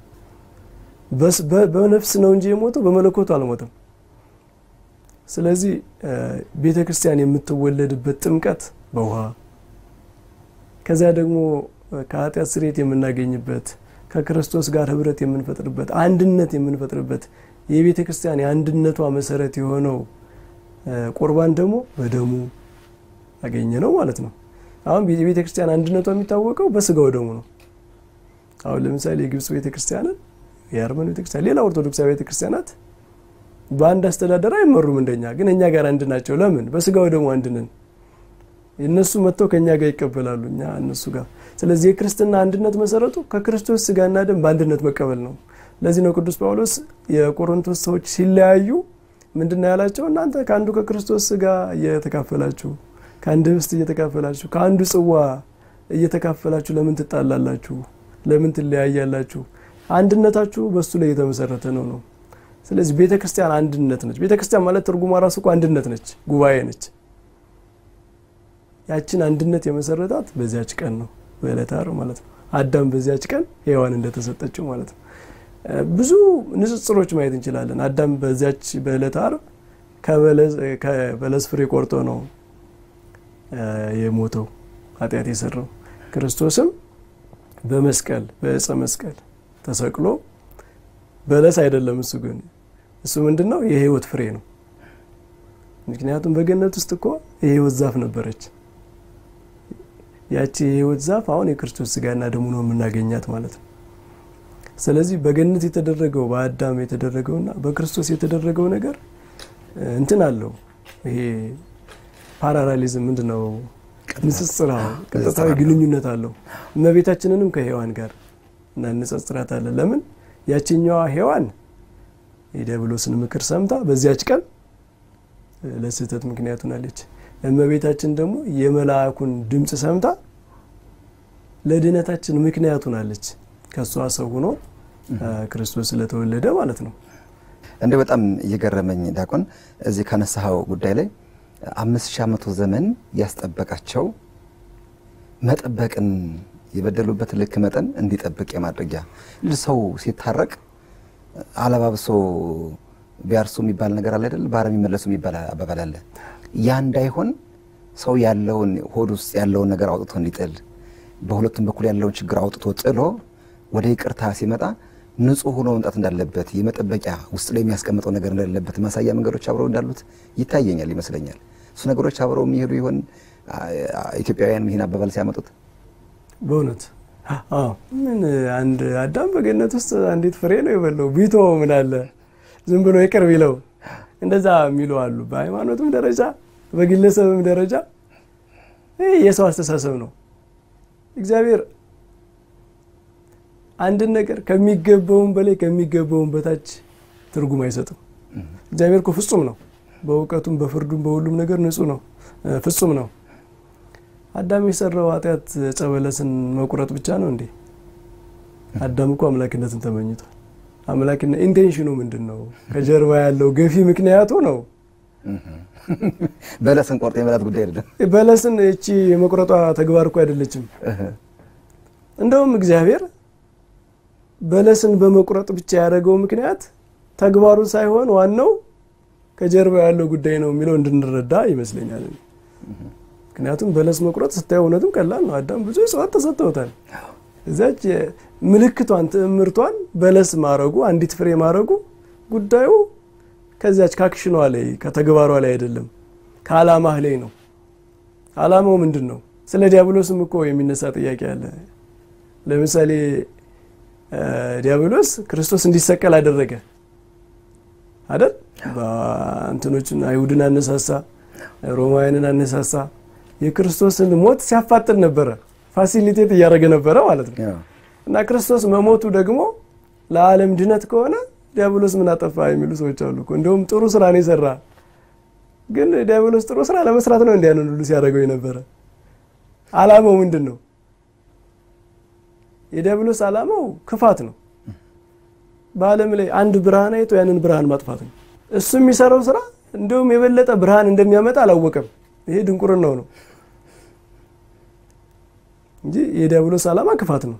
በነፍስ ነው እንጂ የሞተው በመለኮቱ አልሞተም። ስለዚህ ቤተ ክርስቲያን የምትወለድበት ጥምቀት በውሃ ከዚያ ደግሞ ከኃጢአት ስርየት የምናገኝበት ከክርስቶስ ጋር ህብረት የምንፈጥርበት አንድነት የምንፈጥርበት የቤተ ክርስቲያን የአንድነቷ መሰረት የሆነው ቁርባን ደግሞ በደሙ አገኘ ነው ማለት ነው። አሁን የቤተ ክርስቲያን አንድነቷ የሚታወቀው በስጋው ደሙ ነው። አሁን ለምሳሌ የግብፅ ቤተ ክርስቲያንን የአርመን ቤተ ክርስቲያን፣ ሌላ ኦርቶዶክሳዊ ቤተ ክርስቲያናት በአንድ አስተዳደር አይመሩም እንደኛ፣ ግን እኛ ጋር አንድ ናቸው። ለምን? በስጋው ደሙ አንድ ነን። እነሱ መጥተው ከእኛ ጋር ይቀበላሉ፣ እኛ እነሱ ጋር። ስለዚህ የክርስትና አንድነት መሰረቱ ከክርስቶስ ስጋና ደም በአንድነት መቀበል ነው። ለዚህ ነው ቅዱስ ጳውሎስ የቆሮንቶስ ሰዎች ሲለያዩ ምንድን ነው ያላቸው? እናንተ ከአንዱ ከክርስቶስ ስጋ እየተካፈላችሁ ከአንድ ህብስት እየተካፈላችሁ ከአንዱ ጽዋ እየተካፈላችሁ ለምን ትጣላላችሁ? ለምን ትለያያላችሁ? አንድነታችሁ በእሱ ላይ የተመሰረተ ነው ነው። ስለዚህ ቤተ ክርስቲያን አንድነት ነች። ቤተ ክርስቲያን ማለት ትርጉሟ ራሱ እኮ አንድነት ነች፣ ጉባኤ ነች። ያችን አንድነት የመሰረታት በዚያች ቀን ነው፣ በዕለተ ዓርብ ማለት ነው። አዳም በዚያች ቀን ሔዋን እንደተሰጠችው ማለት ነው። ብዙ ንጽጽሮች ማየት እንችላለን። አዳም በዚያች በዕለተ ዓርብ ከበለስ ፍሬ ቆርጦ ነው የሞተው ኃጢአት የሰራው። ክርስቶስም በመስቀል በእፀ መስቀል ተሰቅሎ በለስ አይደለም እሱ ግን እሱ ምንድን ነው የህይወት ፍሬ ነው። ምክንያቱም በገነት ውስጥ እኮ የህይወት ዛፍ ነበረች። ያቺ የህይወት ዛፍ አሁን የክርስቶስ ስጋና ደሙ ነው የምናገኛት ማለት ነው። ስለዚህ በገነት የተደረገው በአዳም የተደረገውና በክርስቶስ የተደረገው ነገር እንትን አለው ይሄ ፓራራሊዝም ምንድን ነው? ንጽጽር ቀጥታዊ ግንኙነት አለው። እመቤታችንንም ከሔዋን ጋር እናነጻጽራታለን። ለምን ያችኛዋ ሔዋን የዲያብሎስን ምክር ሰምታ በዚያች ቀን ለስህተት ምክንያት ሆናለች። እመቤታችን ደግሞ የመልአኩን ድምፅ ሰምታ ለድነታችን ምክንያት ሆናለች። ከእሷ ሰው ሆኖ ክርስቶስ ስለተወለደ ማለት ነው። እንደ በጣም እየገረመኝ ዲያቆን እዚህ ካነሳኸው ጉዳይ ላይ አምስት ሺህ ዓመቱ ዘመን ያስጠበቃቸው መጠበቅን የበደሉበት ልክ መጠን እንዲጠብቅ የማድረጊያ ሰው ሲታረቅ አለባብሶ ቢያርሱ የሚባል ነገር አለ አይደል? ባረም የሚመለሱ የሚባል አባባል አለ። ያ እንዳይሆን ሰው ያለውን ሆድ ውስጥ ያለውን ነገር አውጥቶ እንዲጥል በሁለቱም በኩል ያለውን ችግር አውጥቶ ጥሎ ወደ ይቅርታ ሲመጣ ንጹሕ ሆኖ መምጣት እንዳለበት የመጠበቂያ ውስጥ ላይ የሚያስቀምጠው ነገር እንደሌለበት ማሳያ መንገዶች አብረው እንዳሉት ይታየኛል ይመስለኛል። እሱ ነገሮች አብረው የሚሄዱ ይሆን? ኢትዮጵያውያን ይህን አባባል ሲያመጡት በእውነት ምን አንድ አዳም በገነት ውስጥ አንዲት ፍሬ ነው የበለው ቢቶ ምን አለ ዝም ብሎ ይቅር ቢለው እንደዛ የሚሉ አሉ። በሃይማኖትም ደረጃ በግለሰብም ደረጃ ይህ የሰው አስተሳሰብ ነው። እግዚአብሔር አንድን ነገር ከሚገባውም በላይ ከሚገባውም በታች ትርጉም አይሰጥም። እግዚአብሔር እኮ ፍጹም ነው። በእውቀቱም በፍርዱም በሁሉም ነገር ንጹሕ ነው፣ ፍጹም ነው። አዳም የሰራው ኃጢአት ዕፀ በለስን መቁረጥ ብቻ ነው እንዴ? አዳም እኮ አምላክነትን ተመኝቷል። አምላክነት ኢንቴንሽኑ ምንድን ነው? ከጀርባ ያለው ገፊ ምክንያቱ ነው። በለስን ቆርጦ የመላት ጉዳይ አይደለም። በለስን እቺ የመቁረጧ ተግባር እኮ አይደለችም። እንደውም እግዚአብሔር በለስን በመቁረጥ ብቻ ያደረገው ምክንያት ተግባሩ ሳይሆን ዋናው ከጀርባ ያለው ጉዳይ ነው የሚለው እንድንረዳ ይመስለኛል። ምክንያቱም በለስ መቁረጥ ስታየው እውነትም ቀላል ነው። አዳም ብዙ እጽዋት ተሰጥተውታል። እዛች ምልክቷን ትዕምርቷን በለስ ማረጉ አንዲት ፍሬ ማረጉ ጉዳዩ ከዚያች ካክሽኗ ላይ ከተግባሯ ላይ አይደለም፣ ከዓላማህ ላይ ነው። ዓላማው ምንድን ነው? ስለ ዲያብሎስም እኮ የሚነሳ ጥያቄ አለ። ለምሳሌ ዲያብሎስ ክርስቶስ እንዲሰቀል አደረገ አይደል? በእንትኖችን አይሁድን አነሳሳ፣ ሮማውያንን አነሳሳ። የክርስቶስን ሞት ሲያፋጥን ነበረ፣ ፋሲሊቴት እያደረገ ነበረ ማለት ነው። እና ክርስቶስ መሞቱ ደግሞ ለዓለም ድነት ከሆነ ዲያብሎስ ምን አጠፋ የሚሉ ሰዎች አሉ እኮ። እንዲሁም ጥሩ ስራ ነው የሰራ። ግን ዲያብሎስ ጥሩ ስራ ለመስራት ነው እንዲያንን ሁሉ ሲያደርገው የነበረ። ዓላማው ምንድን ነው? የዲያብሎስ ዓላማው ክፋት ነው። በዓለም ላይ አንድ ብርሃን አይቶ ያንን ብርሃን ማጥፋት ነው። እሱ የሚሰራው ስራ እንዲሁም የበለጠ ብርሃን እንደሚያመጣ አላወቀም። ይሄ ድንቁርናው ነው እንጂ የዲያብሎስ ዓላማ ክፋት ነው።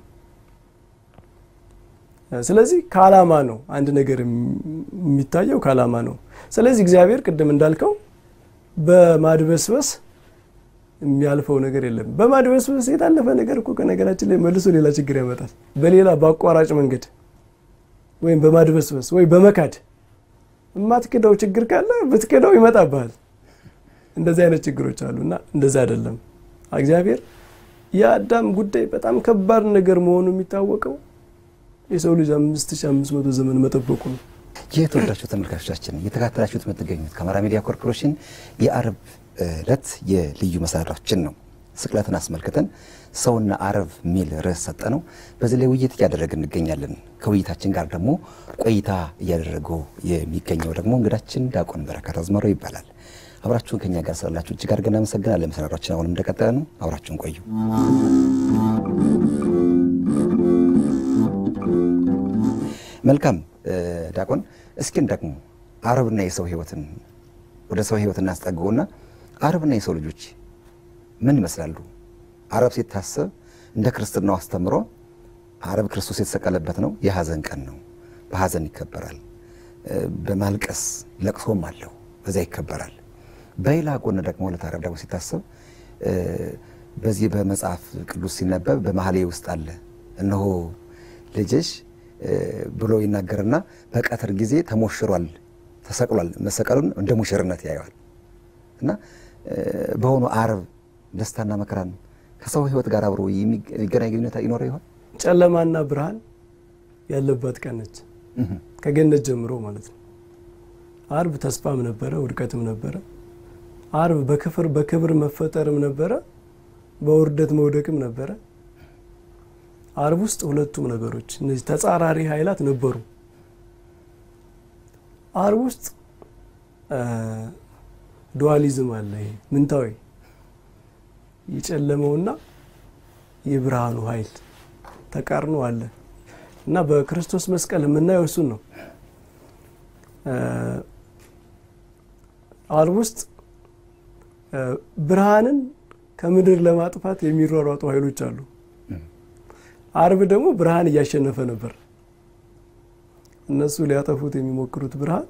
ስለዚህ ከዓላማ ነው አንድ ነገር የሚታየው ከዓላማ ነው። ስለዚህ እግዚአብሔር ቅድም እንዳልከው በማድበስበስ የሚያልፈው ነገር የለም። በማድበስበስ የታለፈ ነገር እኮ ከነገራችን ላይ መልሶ ሌላ ችግር ያመጣል። በሌላ በአቋራጭ መንገድ ወይም በማድበስበስ ወይ በመካድ የማትክደው ችግር ካለ ብትክደው ይመጣብሃል። እንደዚህ አይነት ችግሮች አሉ እና እንደዚህ አይደለም። እግዚአብሔር የአዳም ጉዳይ በጣም ከባድ ነገር መሆኑ የሚታወቀው የሰው ልጅ አምስት ሺህ አምስት መቶ ዘመን መጠበቁ ነው። የተወዳችሁ ተመልካቾቻችን እየተከታተላችሁት የምትገኙት ከአማራ ሚዲያ ኮርፖሬሽን የአርብ ዕለት የልዩ መሰናዷችን ነው። ስቅለትን አስመልክተን ሰውና አረብ የሚል ርዕስ ሰጠ ነው። በዚህ ላይ ውይይት እያደረግን እንገኛለን። ከውይይታችን ጋር ደግሞ ቆይታ እያደረገው የሚገኘው ደግሞ እንግዳችን ዲያቆን በረከት አዝመረው ይባላል። አብራችሁን ከኛ ጋር ስላላችሁ እጅግ አድርገን እናመሰግናለን። መሰናዷችን አሁንም እንደቀጠለ ነው። አብራችሁን ቆዩ። መልካም ዲያቆን፣ እስኪን ደግሞ አረብና የሰው ህይወትን ወደ ሰው ህይወት እናስጠግቡና አረብና የሰው ልጆች ምን ይመስላሉ? አረብ ሲታሰብ እንደ ክርስትናው አስተምሮ አረብ ክርስቶስ የተሰቀለበት ነው። የሀዘን ቀን ነው። በሀዘን ይከበራል። በማልቀስ ለቅሶም አለው፣ በዚያ ይከበራል። በሌላ ጎን ደግሞ ዕለተ ዓርብ ደግሞ ሲታሰብ በዚህ በመጽሐፍ ቅዱስ ሲነበብ በመኃልየ ውስጥ አለ እነሆ ልጅሽ ብሎ ይናገርና በቀትር ጊዜ ተሞሽሯል፣ ተሰቅሏል። መሰቀሉን እንደ ሙሽርነት ያየዋል እና በሆኑ ዓርብ ደስታና መከራን ከሰው ህይወት ጋር አብሮ የሚገናኝ ግንኙነት ይኖረው ይሆን? ጨለማና ብርሃን ያለባት ቀን ነች፣ ከገነት ጀምሮ ማለት ነው። ዓርብ ተስፋም ነበረ፣ ውድቀትም ነበረ። ዓርብ በክፍር በክብር መፈጠርም ነበረ፣ በውርደት መውደቅም ነበረ። ዓርብ ውስጥ ሁለቱም ነገሮች እነዚህ ተጻራሪ ኃይላት ነበሩ። ዓርብ ውስጥ ዱዋሊዝም አለ። ይሄ ምንታዊ የጨለመውና የብርሃኑ ኃይል ተቃርኖ አለ እና በክርስቶስ መስቀል የምናየው እሱን ነው። ዓርብ ውስጥ ብርሃንን ከምድር ለማጥፋት የሚሯሯጡ ኃይሎች አሉ። ዓርብ ደግሞ ብርሃን እያሸነፈ ነበር። እነሱ ሊያጠፉት የሚሞክሩት ብርሃን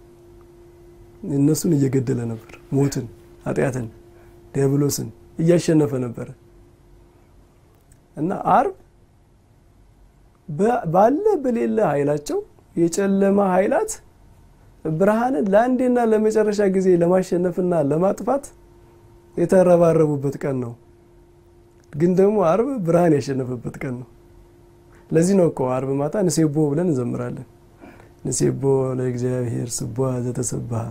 እነሱን እየገደለ ነበር። ሞትን፣ ኃጢአትን፣ ዲያብሎስን እያሸነፈ ነበረ እና ዓርብ ባለ በሌለ ኃይላቸው የጨለማ ኃይላት ብርሃንን ለአንዴና ለመጨረሻ ጊዜ ለማሸነፍና ለማጥፋት የተረባረቡበት ቀን ነው። ግን ደግሞ ዓርብ ብርሃን ያሸነፈበት ቀን ነው። ለዚህ ነው እኮ ዓርብ ማታ ንሴቦ ብለን እንዘምራለን። ንሴቦ ለእግዚአብሔር ስቡሐ ዘተሰብሐ፣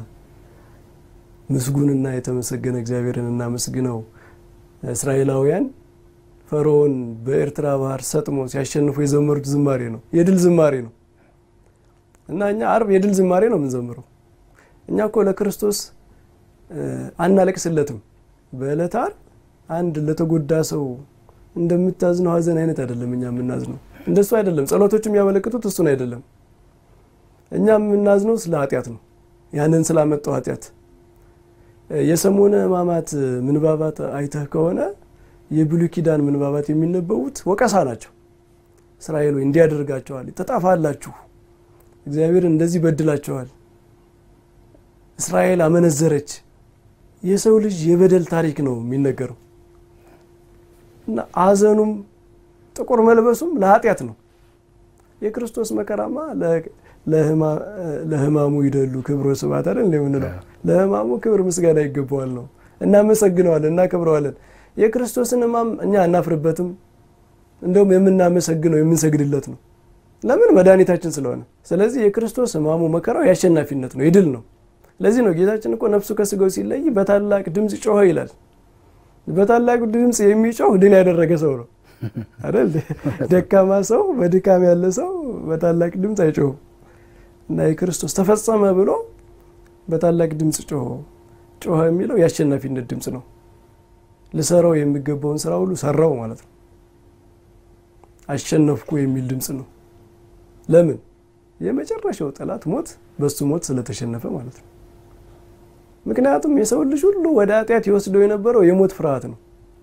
ምስጉንና የተመሰገነ እግዚአብሔርን እናመስግነው። እስራኤላውያን ፈርዖን በኤርትራ ባህር ሰጥሞ ሲያሸንፉ የዘመሩት ዝማሬ ነው፣ የድል ዝማሬ ነው። እና እኛ ዓርብ የድል ዝማሬ ነው የምንዘምረው። እኛ እኮ ለክርስቶስ አናለቅስለትም። በዕለተ ዓርብ አንድ ለተጎዳ ሰው እንደምታዝነው ሀዘን አይነት አይደለም እኛ የምናዝነው። እንደሱ አይደለም። ጸሎቶቹ የሚያመለክቱት እሱን አይደለም። እኛ የምናዝነው ስለ ኃጢአት ነው። ያንን ስላመጣው ኃጢአት የሰሞነ ሕማማት ምንባባት አይተህ ከሆነ የብሉይ ኪዳን ምንባባት የሚነበቡት ወቀሳ ናቸው። እስራኤል ወይ እንዲያደርጋቸዋል፣ ትጠፋላችሁ፣ እግዚአብሔር እንደዚህ በድላቸዋል፣ እስራኤል አመነዘረች። የሰው ልጅ የበደል ታሪክ ነው የሚነገረው እና ሐዘኑም ጥቁር መልበሱም ለኃጢአት ነው። የክርስቶስ መከራማ ለሕማሙ ይደሉ ክብሮ ስብሐት አይደል እንደምንለው ለሕማሙ ክብር ምስጋና ይገባዋል ነው። እናመሰግነዋለን፣ እናከብረዋለን። የክርስቶስን ሕማም እኛ አናፍርበትም። እንደውም የምናመሰግነው የምንሰግድለት ነው። ለምን መድኃኒታችን ስለሆነ። ስለዚህ የክርስቶስ ሕማሙ መከራው የአሸናፊነት ነው፣ የድል ነው። ለዚህ ነው ጌታችን እኮ ነፍሱ ከስጋው ሲለይ በታላቅ ድምፅ ጮኸ ይላል። በታላቅ ድምፅ የሚጮህ ድል ያደረገ ሰው ነው አይደል? ደካማ ሰው፣ በድካም ያለ ሰው በታላቅ ድምፅ አይጮህም። እና የክርስቶስ ተፈጸመ ብሎ በታላቅ ድምፅ ጮኸ። ጮኸ የሚለው የአሸናፊነት ድምፅ ነው። ልሰራው የሚገባውን ስራ ሁሉ ሰራው ማለት ነው። አሸነፍኩ የሚል ድምፅ ነው። ለምን? የመጨረሻው ጠላት ሞት በሱ ሞት ስለተሸነፈ ማለት ነው። ምክንያቱም የሰው ልጅ ሁሉ ወደ ኃጢአት ይወስደው የነበረው የሞት ፍርሃት ነው።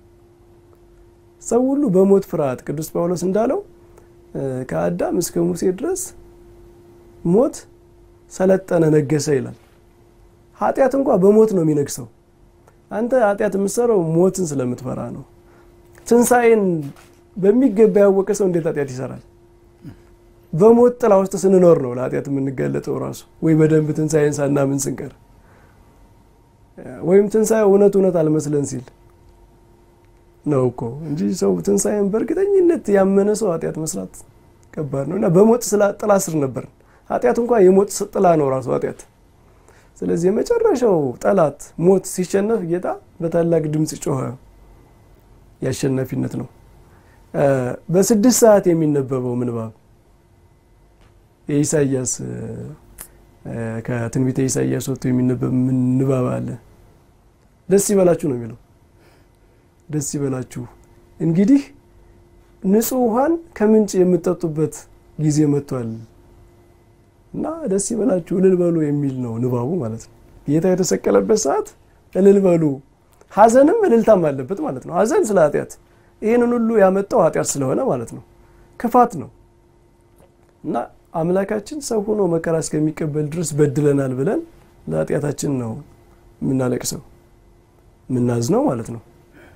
ሰው ሁሉ በሞት ፍርሃት ቅዱስ ጳውሎስ እንዳለው ከአዳም እስከ ሙሴ ድረስ ሞት ሰለጠነ፣ ነገሰ ይላል። ኃጢአት እንኳ በሞት ነው የሚነግሰው። አንተ ኃጢአት የምትሰራው ሞትን ስለምትፈራ ነው። ትንሣኤን በሚገባ ያወቀ ሰው እንዴት ኃጢአት ይሰራል? በሞት ጥላ ውስጥ ስንኖር ነው ለኃጢአት የምንጋለጠው ራሱ ወይ በደንብ ትንሣኤን ሳናምን ስንቀር ወይም ትንሣኤ እውነት እውነት አልመስለን ሲል ነው እኮ እንጂ ሰው ትንሣኤን በእርግጠኝነት ያመነ ሰው ኃጢአት መስራት ከባድ ነው እና በሞት ጥላ ስር ነበር። ኃጢአት እንኳ የሞት ጥላ ነው ራሱ ኃጢአት። ስለዚህ የመጨረሻው ጠላት ሞት ሲሸነፍ ጌታ በታላቅ ድምፅ ጮኸ። የአሸናፊነት ነው። በስድስት ሰዓት የሚነበበው ምንባብ የኢሳያስ ከትንቢተ ኢሳያስ ወጥቶ የሚነበብ ንባብ አለ። ደስ ይበላችሁ ነው የሚለው። ደስ ይበላችሁ እንግዲህ ንጹሕ ውሃን ከምንጭ የምትጠጡበት ጊዜ መጥቷል እና ደስ ይበላችሁ እልል በሉ የሚል ነው ንባቡ ማለት ነው። ጌታ የተሰቀለበት ሰዓት እልል በሉ፣ ሐዘንም እልልታም አለበት ማለት ነው። ሐዘን ስለ ኃጢአት፣ ይህንን ሁሉ ያመጣው ኃጢአት ስለሆነ ማለት ነው። ክፋት ነው እና አምላካችን ሰው ሆኖ መከራ እስከሚቀበል ድረስ በድለናል ብለን ለኃጢአታችን ነው የምናለቅሰው የምናዝነው ማለት ነው።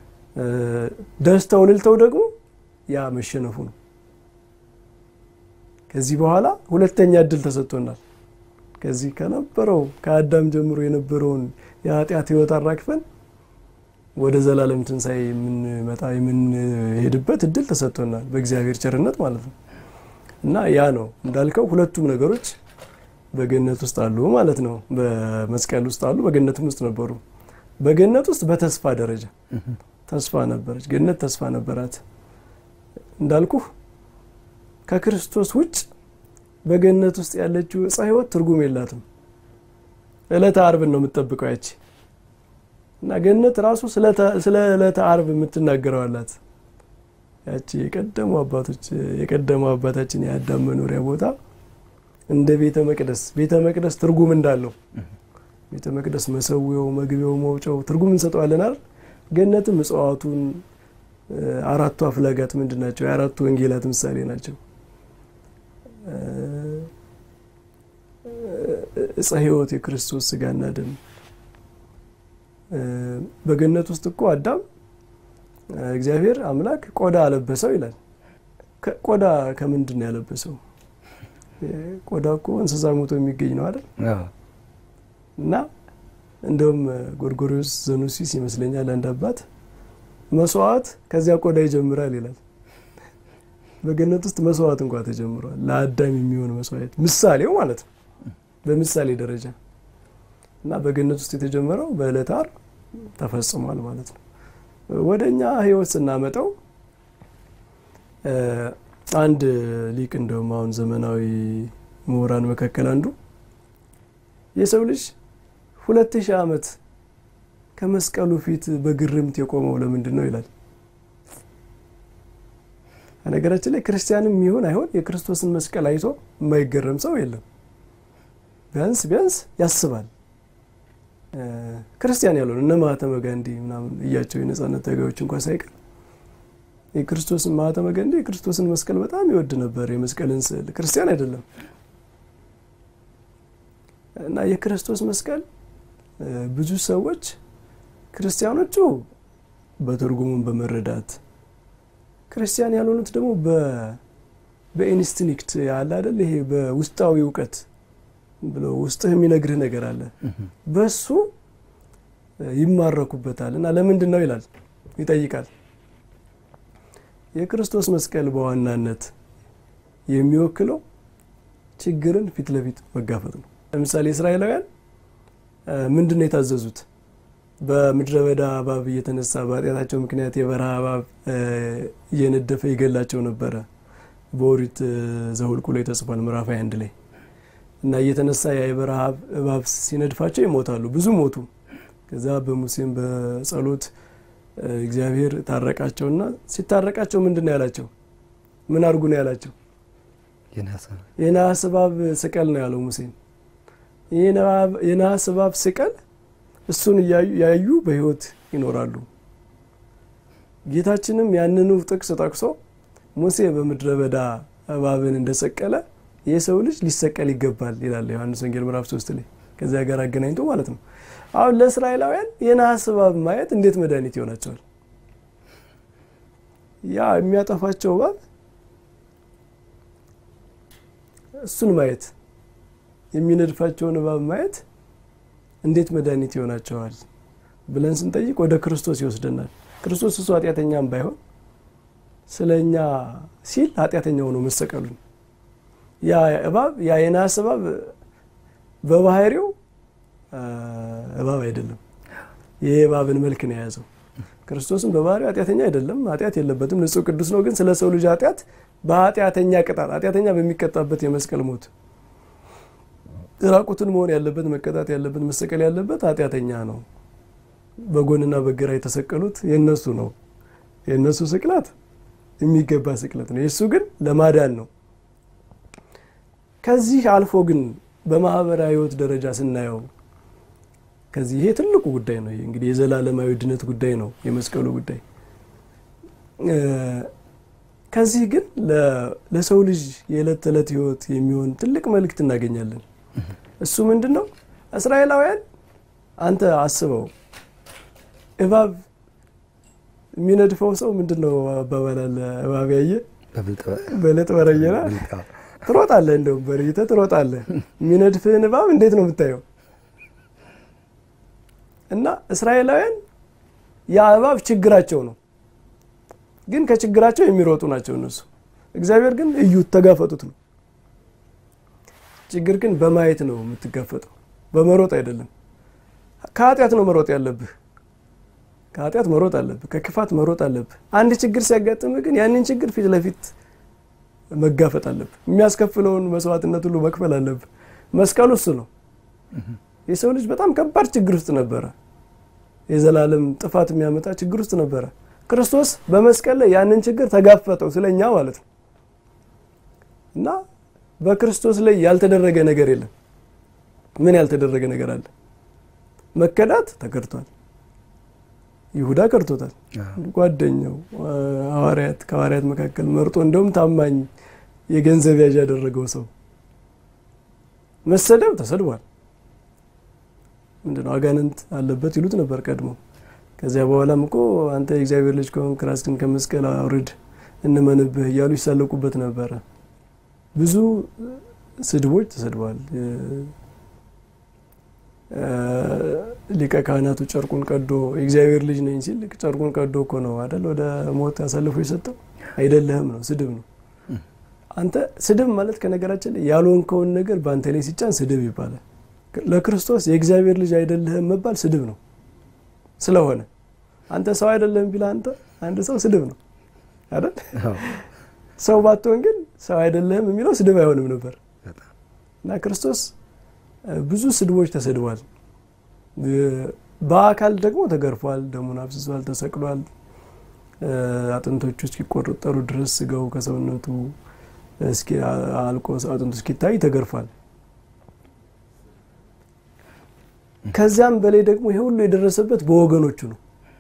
ደስተው እልልተው ደግሞ ያ መሸነፉ ነው። ከዚህ በኋላ ሁለተኛ እድል ተሰጥቶናል። ከዚህ ከነበረው ከአዳም ጀምሮ የነበረውን የኃጢአት ሕይወት አራግፈን ወደ ዘላለም ትንሣኤ የምንመጣ የምንሄድበት እድል ተሰጥቶናል በእግዚአብሔር ቸርነት ማለት ነው። እና ያ ነው እንዳልከው ሁለቱም ነገሮች በገነት ውስጥ አሉ ማለት ነው። በመስቀል ውስጥ አሉ፣ በገነትም ውስጥ ነበሩ። በገነት ውስጥ በተስፋ ደረጃ ተስፋ ነበረች። ገነት ተስፋ ነበራት እንዳልኩህ ከክርስቶስ ውጭ በገነት ውስጥ ያለችው ዕፀ ሕይወት ትርጉም የላትም። ዕለተ ዓርብን ነው የምትጠብቀው ያቺ እና ገነት ራሱ ስለ ዕለተ ዓርብ የምትናገረው አላት። ያቺ የቀደሙ አባቶች የቀደሙ አባታችን የአዳም መኖሪያ ቦታ እንደ ቤተ መቅደስ ቤተ መቅደስ ትርጉም እንዳለው ቤተ መቅደስ መሰዊያው፣ መግቢያው፣ መውጫው ትርጉም እንሰጠዋለን አይደል? ገነትም እጽዋቱን አራቱ አፍላጋት ምንድን ናቸው? የአራቱ ወንጌላት ምሳሌ ናቸው። ዕፀ ሕይወት የክርስቶስ ስጋና ደም በገነት ውስጥ እኮ አዳም እግዚአብሔር አምላክ ቆዳ አለበሰው ይላል። ቆዳ ከምንድን ነው ያለበሰው? ቆዳ እኮ እንስሳ ሞቶ የሚገኝ ነው አይደል? እና እንደውም ጎርጎሪዎስ ዘኑሲስ ይመስለኛል አንድ አባት መስዋዕት ከዚያ ቆዳ ይጀምራል ይላል። በገነት ውስጥ መስዋዕት እንኳ ተጀምሯል። ለአዳም የሚሆን መስዋዕት ምሳሌው ማለት ነው፣ በምሳሌ ደረጃ እና በገነት ውስጥ የተጀመረው በዕለተ ዓርብ ተፈጽሟል ማለት ነው። ወደ እኛ ሕይወት ስናመጣው አንድ ሊቅ እንደውም አሁን ዘመናዊ ምሁራን መካከል አንዱ የሰው ልጅ ሁለት ሺህ ዓመት ከመስቀሉ ፊት በግርምት የቆመው ለምንድን ነው ይላል። ነገራችን ላይ ክርስቲያንም ይሁን አይሆን የክርስቶስን መስቀል አይቶ የማይገረም ሰው የለም። ቢያንስ ቢያንስ ያስባል። ክርስቲያን ያልሆነ እነ ማህተመ ጋንዲ ምናምን እያቸው የነጻነት ታጋዮች እንኳ ሳይቀር የክርስቶስን ማህተመ ጋንዲ የክርስቶስን መስቀል በጣም ይወድ ነበር። የመስቀልን ስዕል ክርስቲያን አይደለም እና የክርስቶስ መስቀል ብዙ ሰዎች ክርስቲያኖቹ በትርጉሙን በመረዳት ክርስቲያን ያልሆኑት ደግሞ በኢንስቲንክት ያለ አይደል ይሄ በውስጣዊ እውቀት ብሎ ውስጥህ የሚነግርህ ነገር አለ በሱ ይማረኩበታል እና ለምንድን ነው ይላል ይጠይቃል የክርስቶስ መስቀል በዋናነት የሚወክለው ችግርን ፊት ለፊት መጋፈጥ ነው ለምሳሌ እስራኤላውያን ምንድን ነው የታዘዙት በምድረ በዳ እባብ እየተነሳ በኃጢአታቸው ምክንያት የበረሃ እባብ እየነደፈ ይገላቸው ነበረ በኦሪት ዘኍልቍ ላይ ተጽፏል ምዕራፍ አንድ ላይ እና እየተነሳ የበረሃ እባብ ሲነድፋቸው ይሞታሉ ብዙ ሞቱ ከዛ በሙሴም በጸሎት እግዚአብሔር ታረቃቸውና ሲታረቃቸው ምንድን ነው ያላቸው ምን አድርጉ ነው ያላቸው የነሐስ እባብ ስቀል ነው ያለው ሙሴን የነሐስ እባብ ስቀል እሱን ያዩ በህይወት ይኖራሉ ጌታችንም ያንኑ ጥቅስ ጠቅሶ ሙሴ በምድረ በዳ እባብን እንደሰቀለ የሰው ልጅ ሊሰቀል ይገባል ይላል ዮሐንስ ወንጌል ምዕራፍ ሶስት ላይ ከዚያ ጋር አገናኝቶ ማለት ነው አሁን ለእስራኤላውያን የነሐስ እባብ ማየት እንዴት መድኃኒት ይሆናቸዋል ያ የሚያጠፋቸው እባብ እሱን ማየት የሚነድፋቸውን እባብ ማየት እንዴት መድኃኒት ይሆናቸዋል ብለን ስንጠይቅ ወደ ክርስቶስ ይወስደናል ክርስቶስ እሱ ኃጢአተኛም ባይሆን ስለ እኛ ሲል ኃጢአተኛ ሆኖ መሰቀሉን ያ እባብ ያ የነሐስ እባብ በባህሪው እባብ አይደለም ይህ እባብን መልክ ነው የያዘው ክርስቶስም በባህሪው ኃጢአተኛ አይደለም ኃጢአት የለበትም ንጹህ ቅዱስ ነው ግን ስለ ሰው ልጅ ኃጢአት በኃጢአተኛ ቅጣት ኃጢአተኛ በሚቀጣበት የመስቀል ሞት ራቁትን መሆን ያለበት መቀጣት ያለበት መሰቀል ያለበት ኃጢአተኛ ነው በጎንና በግራ የተሰቀሉት የነሱ ነው የእነሱ ስቅላት የሚገባ ስቅለት ነው የእሱ ግን ለማዳን ነው ከዚህ አልፎ ግን በማህበራዊ ህይወት ደረጃ ስናየው ከዚህ ይሄ ትልቁ ጉዳይ ነው እንግዲህ የዘላለማዊ ድነት ጉዳይ ነው የመስቀሉ ጉዳይ ከዚህ ግን ለሰው ልጅ የዕለት ተዕለት ህይወት የሚሆን ትልቅ መልእክት እናገኛለን እሱ ምንድን ነው እስራኤላውያን አንተ አስበው እባብ የሚነድፈው ሰው ምንድን ነው አባባላለ እባብ ያየ በለጥ በረየና ትሮጣለህ እንደውም በርይተህ ትሮጣለህ የሚነድፍህን እባብ እንዴት ነው የምታየው እና እስራኤላውያን ያ እባብ ችግራቸው ነው ግን ከችግራቸው የሚሮጡ ናቸው እነሱ እግዚአብሔር ግን እዩት ተጋፈጡት ነው ችግር ግን በማየት ነው የምትጋፈጠው በመሮጥ አይደለም ከኃጢአት ነው መሮጥ ያለብህ ከኃጢአት መሮጥ አለብህ ከክፋት መሮጥ አለብህ አንድ ችግር ሲያጋጥምህ ግን ያንን ችግር ፊት ለፊት መጋፈጥ አለብህ የሚያስከፍለውን መስዋዕትነት ሁሉ መክፈል አለብህ መስቀሉ እሱ ነው የሰው ልጅ በጣም ከባድ ችግር ውስጥ ነበረ የዘላለም ጥፋት የሚያመጣ ችግር ውስጥ ነበረ ክርስቶስ በመስቀል ላይ ያንን ችግር ተጋፈጠው ስለኛ ማለት ነው እና በክርስቶስ ላይ ያልተደረገ ነገር የለም ምን ያልተደረገ ነገር አለ መከዳት ተከድቷል ይሁዳ ከድቶታል ጓደኛው ሐዋርያት ከሐዋርያት መካከል መርጦ እንደውም ታማኝ የገንዘብ ያዥ ያደረገው ሰው መሰደብ ተሰድቧል ምንድነው አጋንንት አለበት ይሉት ነበር ቀድሞ ከዚያ በኋላም እኮ አንተ የእግዚአብሔር ልጅ ከሆንክ ራስህን ከመስቀል አውርድ እንመንብህ እያሉ ይሳለቁበት ነበረ ብዙ ስድቦች ተሰድበዋል ሊቀ ካህናቱ ጨርቁን ቀዶ የእግዚአብሔር ልጅ ነኝ ሲል ጨርቁን ቀዶ እኮ ነው አይደል ወደ ሞት አሳልፎ የሰጠው አይደለህም ነው ስድብ ነው አንተ ስድብ ማለት ከነገራችን ላይ ያልሆንከውን ነገር በአንተ ላይ ሲጫን ስድብ ይባላል ለክርስቶስ የእግዚአብሔር ልጅ አይደለህም መባል ስድብ ነው ስለሆነ አንተ ሰው አይደለህም ቢላ አንተ አንድ ሰው ስድብ ነው አይደል ሰው ባትሆን ግን ሰው አይደለህም የሚለው ስድብ አይሆንም ነበር እና ክርስቶስ ብዙ ስድቦች ተሰድቧል በአካል ደግሞ ተገርፏል ደሙን አፍስሷል ተሰቅሏል አጥንቶቹ እስኪቆጠሩ ድረስ ስጋው ከሰውነቱ አልቆ አጥንቱ እስኪታይ ተገርፏል ከዚያም በላይ ደግሞ ይሄ ሁሉ የደረሰበት በወገኖቹ ነው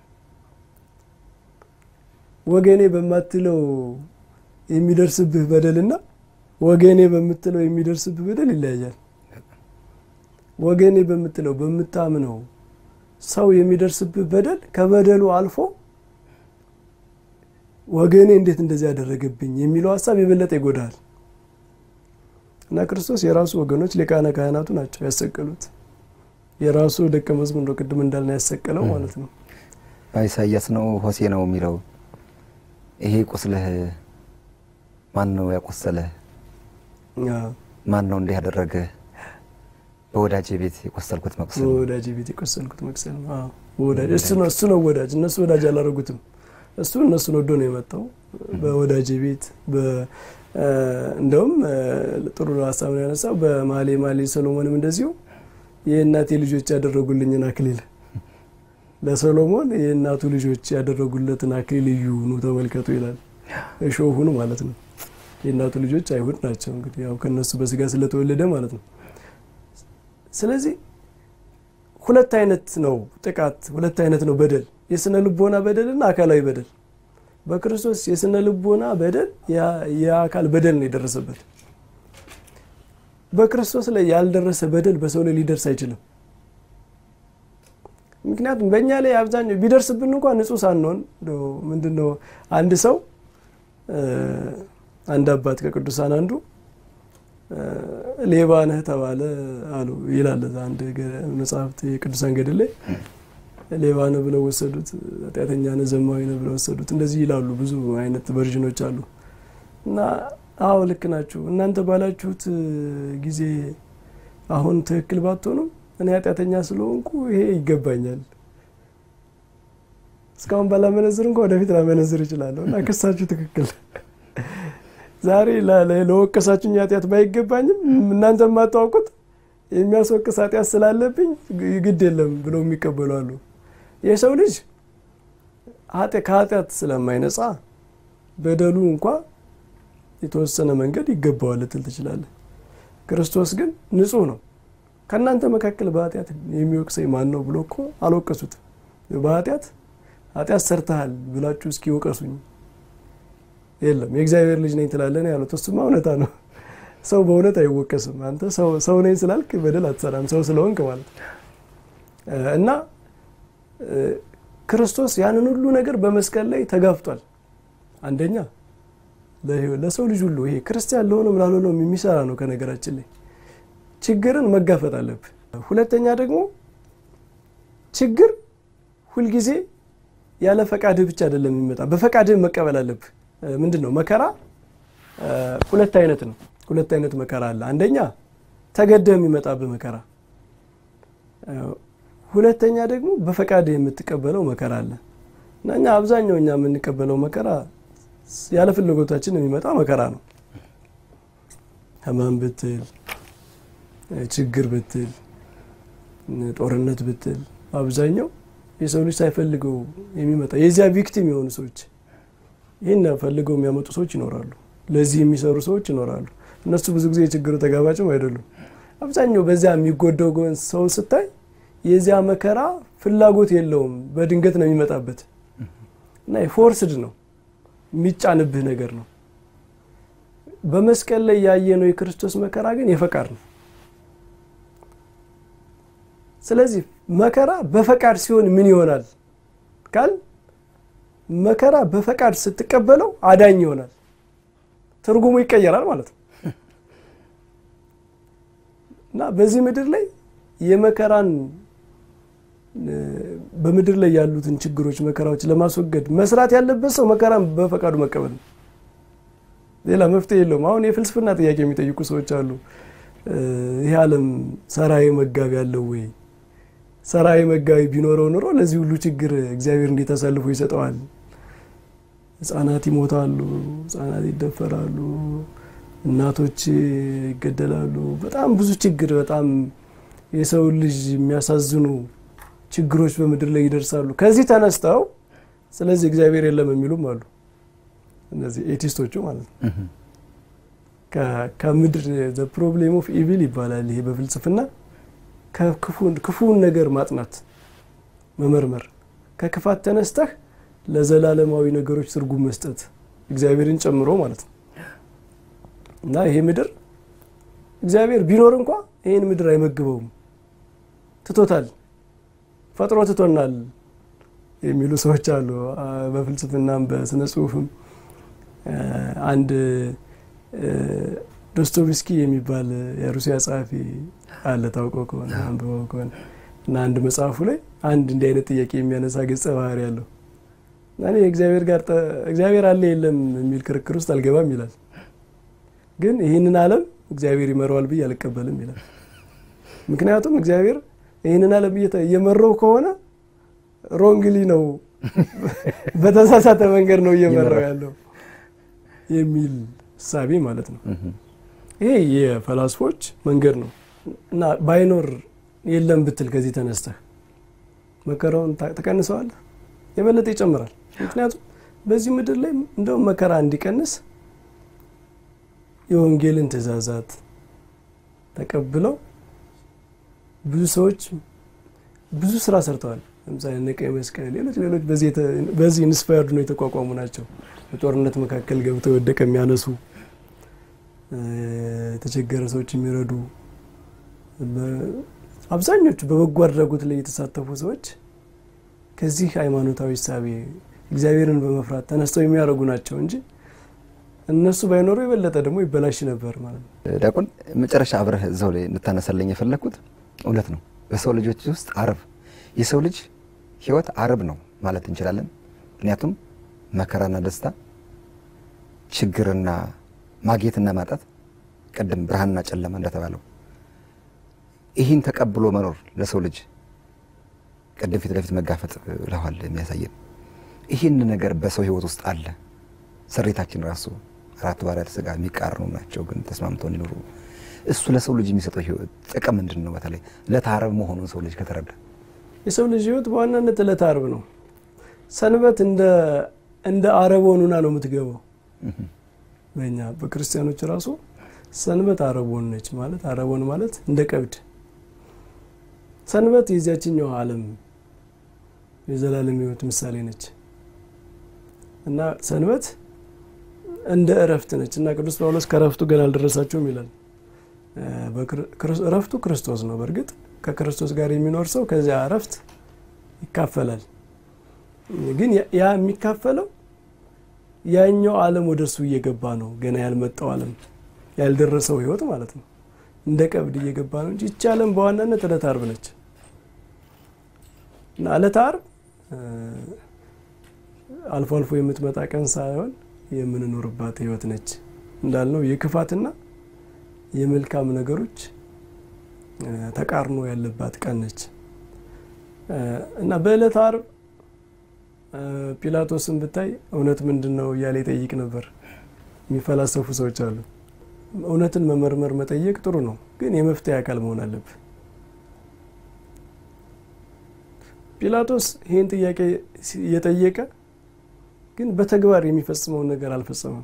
ወገኔ በማትለው የሚደርስብህ በደልና ወገኔ በምትለው የሚደርስብህ በደል ይለያያል ወገኔ በምትለው በምታምነው ሰው የሚደርስብህ በደል ከበደሉ አልፎ ወገኔ እንዴት እንደዚህ ያደረገብኝ የሚለው ሀሳብ የበለጠ ይጎዳል። እና ክርስቶስ የራሱ ወገኖች ሊቃነ ካህናቱ ናቸው ያሰቀሉት። የራሱ ደቀ መዝሙር ነው ቅድም እንዳልን ያሰቀለው ማለት ነው። ኢሳያስ ነው ሆሴ ነው የሚለው ይሄ ቁስልህ ማን ነው ያቆሰለህ? ማን ነው እንዲህ ያደረገ? በወዳጅ ቤት የቆሰልኩት መቁሰል በወዳጅ ቤት የቆሰልኩት መቁሰል ወዳጅ እሱ ነው እሱ ነው ወዳጅ። እነሱ ወዳጅ አላደረጉትም። እሱ እነሱን ወዶ ነው የመጣው በወዳጅ ቤት። እንደውም ጥሩ ሀሳብ ነው ያነሳው። በማሌ ማሌ ሰሎሞንም እንደዚሁ የእናቴ ልጆች ያደረጉልኝን አክሊል ለሰሎሞን የእናቱ ልጆች ያደረጉለትን አክሊል እዩ ኑ ተመልከቱ ይላል። እሾሁን ማለት ነው። የእናቱ ልጆች አይሁድ ናቸው እንግዲህ ያው ከነሱ በስጋ ስለተወለደ ማለት ነው። ስለዚህ ሁለት አይነት ነው ጥቃት፣ ሁለት አይነት ነው በደል፣ የስነ ልቦና በደልና አካላዊ በደል። በክርስቶስ የስነ ልቦና በደል የአካል በደል ነው የደረሰበት። በክርስቶስ ላይ ያልደረሰ በደል በሰው ላይ ሊደርስ አይችልም። ምክንያቱም በእኛ ላይ አብዛኛው ቢደርስብን እንኳን ንጹሕ ሳንሆን ምንድን ነው አንድ ሰው አንድ አባት ከቅዱሳን አንዱ ሌባ ነህ ተባለ አሉ ይላል አንድ መጽሐፍት የቅዱሳን ገድል ላይ ሌባ ነህ ብለው ወሰዱት፣ ኃጢአተኛ ነህ፣ ዘማዊ ነህ ብለው ወሰዱት። እንደዚህ ይላሉ። ብዙ አይነት ቨርዥኖች አሉ እና አዎ ልክ ናችሁ እናንተ ባላችሁት ጊዜ አሁን ትክክል ባትሆኑም እኔ ኃጢአተኛ ስለሆንኩ ይሄ ይገባኛል። እስካሁን ባላመነዝር እንኳ ወደፊት ላመነዝር እችላለሁ እና ክሳችሁ ትክክል ዛሬ ለወቀሳችሁኝ ኃጢአት ባይገባኝም እናንተ የማታውቁት የሚያስወቅስ ኃጢአት ስላለብኝ ግድ የለም ብለው የሚቀበሉ አሉ። የሰው ልጅ ከኃጢአት ስለማይነጻ በደሉ እንኳ የተወሰነ መንገድ ይገባዋል ልትል ትችላለህ። ክርስቶስ ግን ንጹሕ ነው። ከእናንተ መካከል በኃጢአት የሚወቅሰኝ ማን ነው ብሎ እኮ አልወቀሱትም። በኃጢአት ኃጢአት ሰርተሃል ብላችሁ እስኪ ወቀሱኝ የለም የእግዚአብሔር ልጅ ነኝ ትላለህ ነው ያሉት። እሱማ እውነታ ነው። ሰው በእውነት አይወቀስም። አንተ ሰው ነኝ ስላልክ በደል አትሰራም፣ ሰው ስለሆንክ ማለት እና ክርስቶስ ያንን ሁሉ ነገር በመስቀል ላይ ተጋፍጧል። አንደኛ ለሰው ልጅ ሁሉ ይሄ ክርስቲያን ለሆነም ላልሆነም የሚሰራ ነው። ከነገራችን ላይ ችግርን መጋፈጥ አለብህ። ሁለተኛ ደግሞ ችግር ሁልጊዜ ያለ ፈቃድህ ብቻ አይደለም የሚመጣ፣ በፈቃድህ መቀበል አለብህ። ምንድን ነው መከራ? ሁለት አይነት ነው። ሁለት አይነት መከራ አለ። አንደኛ ተገደህ የሚመጣብህ መከራ፣ ሁለተኛ ደግሞ በፈቃድህ የምትቀበለው መከራ አለ እና እኛ አብዛኛው እኛ የምንቀበለው መከራ ያለ ፍላጎታችን የሚመጣ መከራ ነው። ሕማም ብትል፣ ችግር ብትል፣ ጦርነት ብትል አብዛኛው የሰው ልጅ ሳይፈልገው የሚመጣ የዚያ ቪክቲም የሆኑ ሰዎች ይህን ፈልገው የሚያመጡ ሰዎች ይኖራሉ። ለዚህ የሚሰሩ ሰዎች ይኖራሉ። እነሱ ብዙ ጊዜ የችግሩ ተጋባጭም አይደሉም። አብዛኛው በዚያ የሚጎዳው ሰው ስታይ የዚያ መከራ ፍላጎት የለውም፣ በድንገት ነው የሚመጣበት እና ፎርስድ ነው የሚጫንብህ ነገር ነው። በመስቀል ላይ ያየነው የክርስቶስ መከራ ግን የፈቃድ ነው። ስለዚህ መከራ በፈቃድ ሲሆን ምን ይሆናል ካል መከራ በፈቃድ ስትቀበለው አዳኝ ይሆናል። ትርጉሙ ይቀየራል ማለት ነው እና በዚህ ምድር ላይ የመከራን በምድር ላይ ያሉትን ችግሮች፣ መከራዎች ለማስወገድ መስራት ያለበት ሰው መከራን በፈቃዱ መቀበል ነው። ሌላ መፍትሄ የለውም። አሁን የፍልስፍና ጥያቄ የሚጠይቁ ሰዎች አሉ። ይህ ዓለም ሰራዊ መጋቢ ያለው ወይ? ሰራዊ መጋቢ ቢኖረው ኑሮ ለዚህ ሁሉ ችግር እግዚአብሔር እንዴት አሳልፎ ይሰጠዋል? ህጻናት ይሞታሉ፣ ህጻናት ይደፈራሉ፣ እናቶች ይገደላሉ። በጣም ብዙ ችግር፣ በጣም የሰው ልጅ የሚያሳዝኑ ችግሮች በምድር ላይ ይደርሳሉ። ከዚህ ተነስተው ስለዚህ እግዚአብሔር የለም የሚሉም አሉ። እነዚህ ኤቲስቶቹ ማለት ነው። ከምድር ዘ ፕሮብሌም ኦፍ ኢቪል ይባላል ይሄ በፍልስፍና ክፉውን ነገር ማጥናት መመርመር፣ ከክፋት ተነስተህ ለዘላለማዊ ነገሮች ትርጉም መስጠት እግዚአብሔርን ጨምሮ ማለት ነው። እና ይሄ ምድር እግዚአብሔር ቢኖር እንኳ ይህን ምድር አይመግበውም፣ ትቶታል፣ ፈጥሮ ትቶናል። የሚሉ ሰዎች አሉ። በፍልስፍናም በስነ ጽሁፍም አንድ ዶስቶቭስኪ የሚባል የሩሲያ ጸሐፊ አለ ታውቀው ከሆነ አንብበው ከሆነ እና አንድ መጽሐፉ ላይ አንድ እንዲህ አይነት ጥያቄ የሚያነሳ ገጸ ባህሪ ያለው እኔ እግዚአብሔር ጋር እግዚአብሔር አለ የለም የሚል ክርክር ውስጥ አልገባም ይላል። ግን ይህንን ዓለም እግዚአብሔር ይመራዋል ብዬ አልቀበልም ይላል። ምክንያቱም እግዚአብሔር ይህንን ዓለም እየመራው ከሆነ ሮንግሊ ነው፣ በተሳሳተ መንገድ ነው እየመራው ያለው የሚል እሳቤ ማለት ነው። ይሄ የፈላስፎች መንገድ ነው እና ባይኖር የለም ብትል ከዚህ ተነስተህ መከራውን ትቀንሰዋለህ፣ የበለጠ ይጨምራል። ምክንያቱም በዚህ ምድር ላይ እንደውም መከራ እንዲቀንስ የወንጌልን ትእዛዛት ተቀብለው ብዙ ሰዎች ብዙ ስራ ሰርተዋል። ለምሳሌ እነ ቀይ መስቀል፣ ሌሎች ሌሎች በዚህ ኢንስፓየርድ ነው የተቋቋሙ ናቸው። በጦርነት መካከል ገብተው የወደቀ የሚያነሱ የተቸገረ ሰዎች የሚረዱ አብዛኞቹ በበጎ አድራጎት ላይ የተሳተፉ ሰዎች ከዚህ ሃይማኖታዊ እሳቤ እግዚአብሔርን በመፍራት ተነስተው የሚያደርጉ ናቸው እንጂ እነሱ ባይኖሩ የበለጠ ደግሞ ይበላሽ ነበር ማለት ነው። ዲያቆን መጨረሻ አብረህ እዛው ላይ እንድታነሳለኝ የፈለግኩት እውነት ነው። በሰው ልጆች ውስጥ አርብ የሰው ልጅ ህይወት አርብ ነው ማለት እንችላለን። ምክንያቱም መከራና ደስታ፣ ችግርና ማግኘትና ማጣት፣ ቅድም ብርሃንና ጨለማ እንደተባለው ይህን ተቀብሎ መኖር ለሰው ልጅ ቅድም ፊት ለፊት መጋፈጥ ብለዋል የሚያሳየን ይህን ነገር በሰው ህይወት ውስጥ አለ። ስሪታችን ራሱ አራቱ ባህርያተ ሥጋ የሚቃረኑ ናቸው፣ ግን ተስማምተው እንዲኖሩ እሱ ለሰው ልጅ የሚሰጠው ህይወት ጥቅም ምንድን ነው? በተለይ ዕለተ ዓርብ መሆኑን ሰው ልጅ ከተረዳ የሰው ልጅ ህይወት በዋናነት ዕለተ ዓርብ ነው። ሰንበት እንደ አረቦን ሆና ነው የምትገባው። በእኛ በክርስቲያኖች ራሱ ሰንበት አረቦን ነች ማለት አረቦን ማለት እንደ ቀብድ ሰንበት የዚያችኛው ዓለም የዘላለም ህይወት ምሳሌ ነች እና ሰንበት እንደ እረፍት ነች እና ቅዱስ ጳውሎስ ከእረፍቱ ገና አልደረሳቸውም ይላል። እረፍቱ ክርስቶስ ነው። በእርግጥ ከክርስቶስ ጋር የሚኖር ሰው ከዚያ እረፍት ይካፈላል። ግን ያ የሚካፈለው ያኛው ዓለም ወደ እሱ እየገባ ነው። ገና ያልመጣው ዓለም ያልደረሰው ህይወት ማለት ነው። እንደ ቀብድ እየገባ ነው እንጂ ይቺ ዓለም በዋናነት ዕለተ ዓርብ ነች እና ዕለተ ዓርብ አልፎ አልፎ የምትመጣ ቀን ሳይሆን የምንኖርባት ህይወት ነች። እንዳልነው የክፋትና የመልካም ነገሮች ተቃርኖ ያለባት ቀን ነች እና በዕለተ ዓርብ ጲላጦስን ብታይ እውነት ምንድን ነው እያለ ይጠይቅ ነበር። የሚፈላሰፉ ሰዎች አሉ። እውነትን መመርመር መጠየቅ ጥሩ ነው፣ ግን የመፍትሄ አካል መሆን አለብህ። ጲላጦስ ይህን ጥያቄ እየጠየቀ ግን በተግባር የሚፈጽመውን ነገር አልፈጸመም።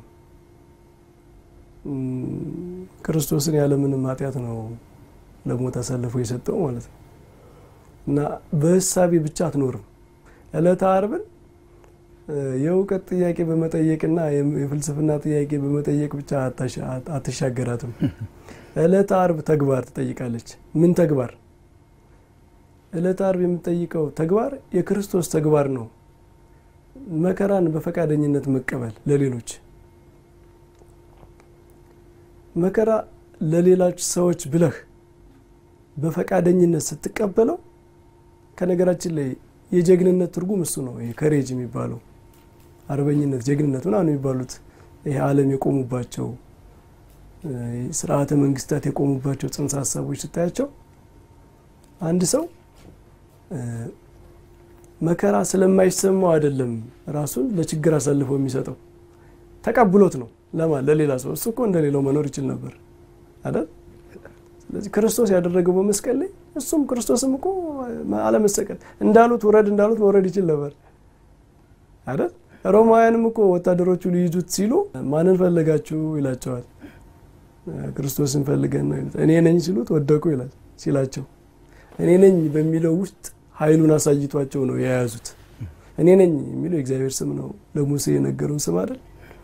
ክርስቶስን ያለምንም ኃጢአት ነው ለሞት አሳልፎ የሰጠው ማለት ነው እና በእሳቤ ብቻ አትኖርም። ዕለተ ዓርብን የእውቀት ጥያቄ በመጠየቅና የፍልስፍና ጥያቄ በመጠየቅ ብቻ አትሻገራትም። ዕለተ ዓርብ ተግባር ትጠይቃለች። ምን ተግባር? ዕለተ ዓርብ የምትጠይቀው ተግባር የክርስቶስ ተግባር ነው። መከራን በፈቃደኝነት መቀበል ለሌሎች መከራ ለሌሎች ሰዎች ብለህ በፈቃደኝነት ስትቀበለው ከነገራችን ላይ የጀግንነት ትርጉም እሱ ነው። ይሄ ከሬጅ የሚባለው አርበኝነት፣ ጀግንነት ምናምን የሚባሉት ይሄ ዓለም የቆሙባቸው ስርዓተ መንግስታት የቆሙባቸው ጽንሰ ሀሳቦች ስታያቸው አንድ ሰው መከራ ስለማይሰማው አይደለም ራሱን ለችግር አሳልፎ የሚሰጠው ተቀብሎት ነው። ለማን ለሌላ ሰው። እሱ እኮ እንደሌላው መኖር ይችል ነበር አይደል? ስለዚህ ክርስቶስ ያደረገው በመስቀል ላይ እሱም ክርስቶስም እኮ አለመሰቀል እንዳሉት ውረድ እንዳሉት መውረድ ይችል ነበር አይደል? ሮማውያንም እኮ ወታደሮቹ ሊይዙት ሲሉ ማንን ፈለጋችሁ ይላቸዋል። ክርስቶስን ፈልገን ነው ይሉት። እኔ ነኝ ሲሉት ወደቁ ይላል ሲላቸው እኔ ነኝ በሚለው ውስጥ ኃይሉን አሳይቷቸው ነው የያዙት። እኔ ነኝ የሚለው የእግዚአብሔር ስም ነው። ለሙሴ የነገረው ስም አይደል?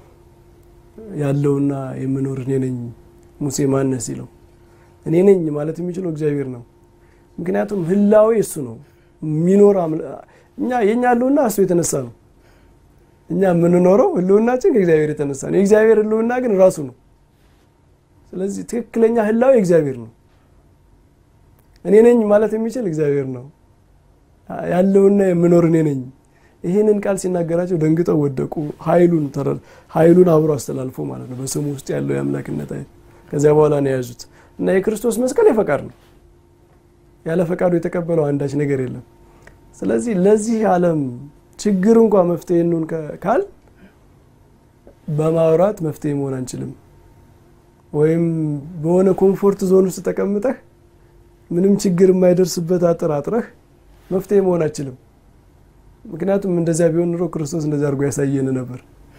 ያለውና የምኖር እኔ ነኝ ሙሴ ማነህ ሲለው እኔ ነኝ ማለት የሚችለው እግዚአብሔር ነው። ምክንያቱም ህላዌ እሱ ነው የሚኖር እኛ የእኛ ህልውና እሱ የተነሳ ነው። እኛ የምንኖረው ህልውናችን ከእግዚአብሔር የተነሳ ነው። የእግዚአብሔር ህልውና ግን ራሱ ነው። ስለዚህ ትክክለኛ ህላዊ እግዚአብሔር ነው። እኔ ነኝ ማለት የሚችል እግዚአብሔር ነው። ያለውና የምኖር እኔ ነኝ። ይህንን ቃል ሲናገራቸው ደንግጠው ወደቁ። ኃይሉን ኃይሉን አብሮ አስተላልፎ ማለት ነው። በስሙ ውስጥ ያለው የአምላክነት ኃይል ከዚያ በኋላ ነው የያዙት እና የክርስቶስ መስቀል የፈቃድ ነው። ያለ ፈቃዱ የተቀበለው አንዳች ነገር የለም። ስለዚህ ለዚህ ዓለም ችግር እንኳ መፍትሄ እንሆን ካል በማውራት መፍትሄ መሆን አንችልም። ወይም በሆነ ኮምፎርት ዞን ውስጥ ተቀምጠህ ምንም ችግር የማይደርስበት አጥር አጥረህ መፍትሄ መሆን አንችልም። ምክንያቱም እንደዚያ ቢሆን ኑሮ ክርስቶስ እንደዚያ አድርጎ ያሳየን ነበር።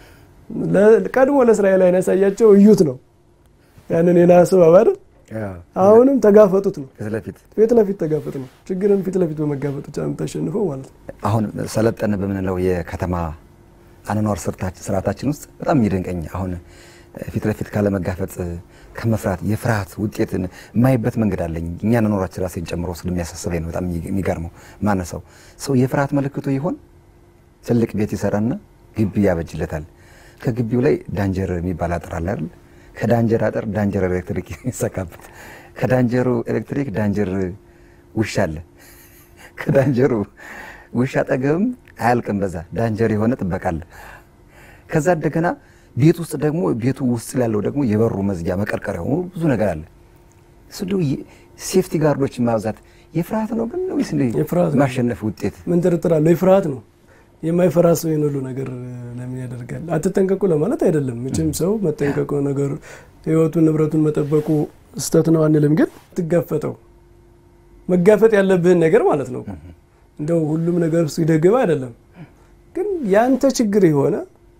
ቀድሞ ለእስራኤላውያን ያሳያቸው እዩት ነው ያንን የነሐስ እባብ አይደል? አሁንም ተጋፈጡት ነው። ፊት ለፊት ተጋፈጥ ነው። ችግርን ፊት ለፊት በመጋፈጥ ብቻ የምታሸንፈው ማለት ነው። አሁን ሰለጠን በምንለው የከተማ አኗኗር ስርዓታችን ውስጥ በጣም የሚደንቀኝ አሁን ፊት ለፊት ካለመጋፈጥ ከመፍራት የፍርሃት ውጤትን የማይበት መንገድ አለኝ። እኛ ኖራችን ራሴን ጨምሮ ስለሚያሳስበኝ ነው በጣም የሚገርመው። ማነሰው ሰው የፍርሃት ምልክቱ ይሆን ትልቅ ቤት ይሰራና ግቢ ያበጅለታል። ከግቢው ላይ ዳንጀር የሚባል አጥር አለ አይደል? ከዳንጀር አጥር ዳንጀር ኤሌክትሪክ ይሰካበት። ከዳንጀሩ ኤሌክትሪክ ዳንጀር ውሻ አለ። ከዳንጀሩ ውሻ አጠገብም አያልቅም። በዛ ዳንጀር የሆነ ጥበቃ አለ። ከዛ እንደገና ቤት ውስጥ ደግሞ ቤቱ ውስጥ ያለው ደግሞ የበሩ መዝጊያ መቀርቀሪያ ሆኖ ብዙ ነገር አለ። እሱ ሴፍቲ ጋርዶች ማብዛት የፍርሃት ነው ግን ወይስ ማሸነፍ ውጤት? ምን ጥርጥር አለው? የፍርሃት ነው። የማይፈራ ሰው ይህን ሁሉ ነገር ለምን ያደርጋል? አትጠንቀቁ ለማለት አይደለም። መቼም ሰው መጠንቀቁ ነገር ሕይወቱን ንብረቱን መጠበቁ ስህተት ነው አንልም። ግን ትጋፈጠው መጋፈጥ ያለብህን ነገር ማለት ነው። እንደው ሁሉም ነገር ውስጥ ይደግባ አይደለም። ግን ያንተ ችግር የሆነ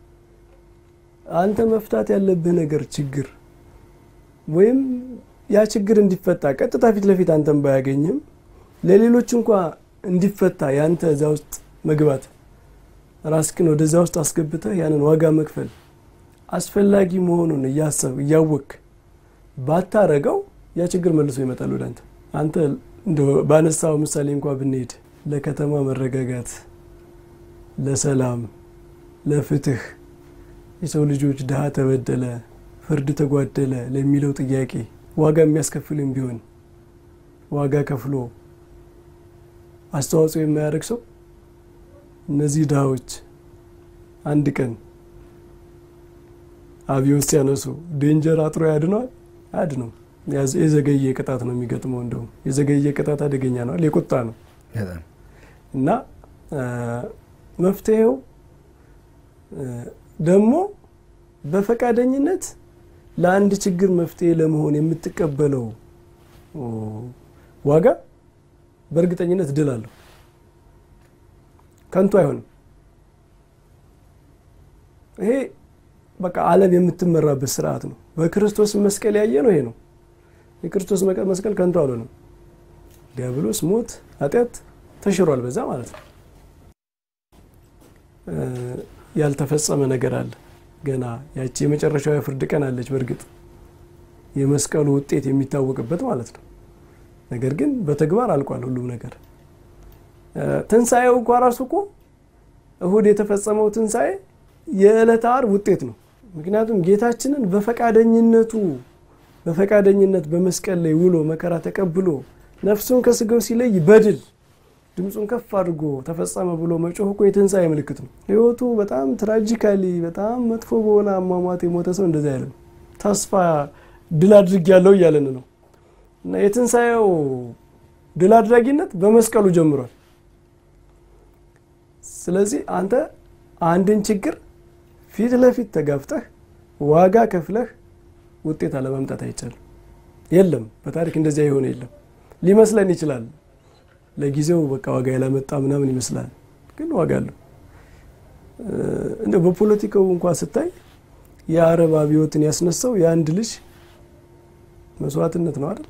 አንተ መፍታት ያለብህ ነገር ችግር ወይም ያ ችግር እንዲፈታ ቀጥታ ፊት ለፊት አንተን ባያገኝም ለሌሎች እንኳ እንዲፈታ ያንተ እዛ ውስጥ መግባት ራስክን ወደዛ ውስጥ አስገብተህ ያንን ዋጋ መክፈል አስፈላጊ መሆኑን እያሰብ እያወክ ባታረገው ያ ችግር መልሶ ይመጣል ወደ አንተ። አንተ ባነሳው ምሳሌ እንኳ ብንሄድ ለከተማ መረጋጋት፣ ለሰላም፣ ለፍትህ የሰው ልጆች ድሃ ተበደለ፣ ፍርድ ተጓደለ ለሚለው ጥያቄ ዋጋ የሚያስከፍልም ቢሆን ዋጋ ከፍሎ አስተዋጽኦ የማያደርግ ሰው እነዚህ ድሃዎች አንድ ቀን አብዮት ሲያነሱ ዴንጀር አጥሮ ያድነዋል? አያድነው። የዘገየ ቅጣት ነው የሚገጥመው። እንደውም የዘገየ ቅጣት አደገኛ ነዋል፣ የቁጣ ነው እና መፍትሄው ደግሞ በፈቃደኝነት ለአንድ ችግር መፍትሄ ለመሆን የምትቀበለው ዋጋ በእርግጠኝነት ድል አለው። ከንቱ አይሆንም። ይሄ በቃ ዓለም የምትመራበት ስርዓት ነው። በክርስቶስ መስቀል ያየ ነው ይሄ ነው። የክርስቶስ መስቀል ከንቱ አልሆነም። ዲያብሎስ፣ ሞት፣ ኃጢአት ተሽሯል በዛ ማለት ነው። ያልተፈጸመ ነገር አለ ገና ያቺ የመጨረሻው የፍርድ ቀን አለች። በእርግጥ የመስቀሉ ውጤት የሚታወቅበት ማለት ነው። ነገር ግን በተግባር አልቋል ሁሉም ነገር። ትንሣኤው እንኳ ራሱ እኮ እሁድ የተፈጸመው ትንሣኤ የዕለተ ዓርብ ውጤት ነው። ምክንያቱም ጌታችንን በፈቃደኝነቱ በፈቃደኝነት በመስቀል ላይ ውሎ መከራ ተቀብሎ ነፍሱን ከስጋው ሲለይ በድል ድምፁን ከፍ አድርጎ ተፈጸመ ብሎ መጮህ እኮ የትንሣኤ ምልክት ነው። ህይወቱ በጣም ትራጂካሊ በጣም መጥፎ በሆነ አሟሟት የሞተ ሰው እንደዚህ አይለም። ተስፋ ድል አድርግ ያለው እያለን ነው። እና የትንሣኤው ድል አድራጊነት በመስቀሉ ጀምሯል። ስለዚህ አንተ አንድን ችግር ፊት ለፊት ተጋፍጠህ ዋጋ ከፍለህ ውጤት አለማምጣት አይቻልም። የለም በታሪክ እንደዚያ የሆነ የለም። ሊመስለን ይችላል ለጊዜው በቃ ዋጋ ያላመጣ ምናምን ይመስላል፣ ግን ዋጋ አለው። እንደ በፖለቲካው እንኳ ስታይ የአረብ አብዮትን ያስነሳው የአንድ ልጅ መስዋዕትነት ነው አይደል?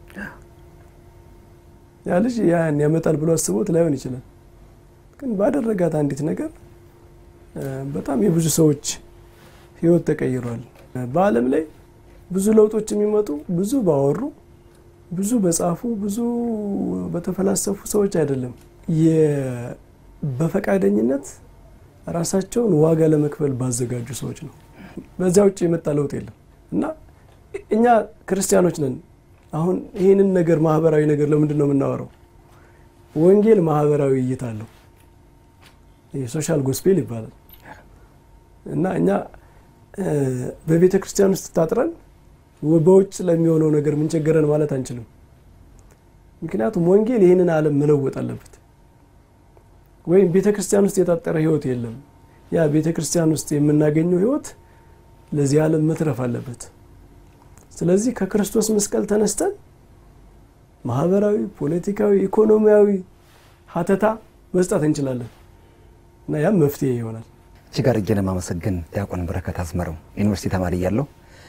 ያ ልጅ ያን ያመጣል ብሎ አስቦት ላይሆን ይችላል፣ ግን ባደረጋት አንዲት ነገር በጣም የብዙ ሰዎች ህይወት ተቀይሯል። በዓለም ላይ ብዙ ለውጦች የሚመጡ ብዙ ባወሩ ብዙ በጻፉ ብዙ በተፈላሰፉ ሰዎች አይደለም። በፈቃደኝነት ራሳቸውን ዋጋ ለመክፈል ባዘጋጁ ሰዎች ነው። በዚያ ውጭ የመጣ ለውጥ የለም እና እኛ ክርስቲያኖች ነን። አሁን ይህንን ነገር ማህበራዊ ነገር ለምንድን ነው የምናወራው? ወንጌል ማህበራዊ እይታ አለው። የሶሻል ጎስፔል ይባላል እና እኛ በቤተ ክርስቲያን ውስጥ ታጥረን በውጭ ለሚሆነው ነገር ምን ቸገረን ማለት አንችልም። ምክንያቱም ወንጌል ይህንን ዓለም መለወጥ አለበት። ወይም ቤተ ክርስቲያን ውስጥ የታጠረ ህይወት የለም። ያ ቤተ ክርስቲያን ውስጥ የምናገኘው ህይወት ለዚህ ዓለም መትረፍ አለበት። ስለዚህ ከክርስቶስ መስቀል ተነስተን ማህበራዊ፣ ፖለቲካዊ፣ ኢኮኖሚያዊ ሀተታ መስጠት እንችላለን እና ያም መፍትሄ ይሆናል። እጅግ አድርጌ ለማመሰግን ዲያቆን በረከት አዝመረው ዩኒቨርሲቲ ተማሪ እያለሁ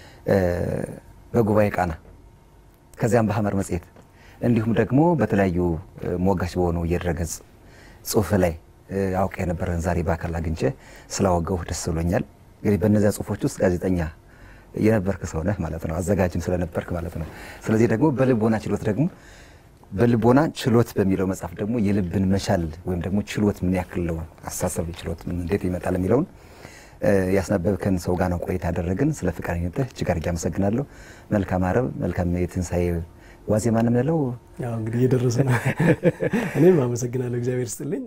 በጉባኤ ቃና ከዚያም በሐመር መጽሔት እንዲሁም ደግሞ በተለያዩ ሞጋች በሆኑ የድረገጽ ጽሁፍ ላይ አውቅ የነበረን ዛሬ በአካል አግኝቼ ስላወገው ደስ ብሎኛል። እንግዲህ በእነዚያ ጽሁፎች ውስጥ ጋዜጠኛ የነበርክ ሰው ነህ ማለት ነው፣ አዘጋጅም ስለነበርክ ማለት ነው። ስለዚህ ደግሞ በልቦና ችሎት ደግሞ በልቦና ችሎት በሚለው መጽሐፍ ደግሞ የልብን መቻል ወይም ደግሞ ችሎት ምን ያክል ነው አስተሳሰብ ችሎት ምን እንዴት ይመጣል የሚለውን ያስነበብከን ሰው ጋር ነው ቆይታ ያደረግን። ስለ ፈቃደኝነትህ እጅግ አድርጌ አመሰግናለሁ። መልካም አረብ፣ መልካም የትንሣኤ ዋዜማ ነው የምንለው። ያው እንግዲህ እየደረሰ ነው። እኔም አመሰግናለሁ። እግዚአብሔር ስጥልኝ።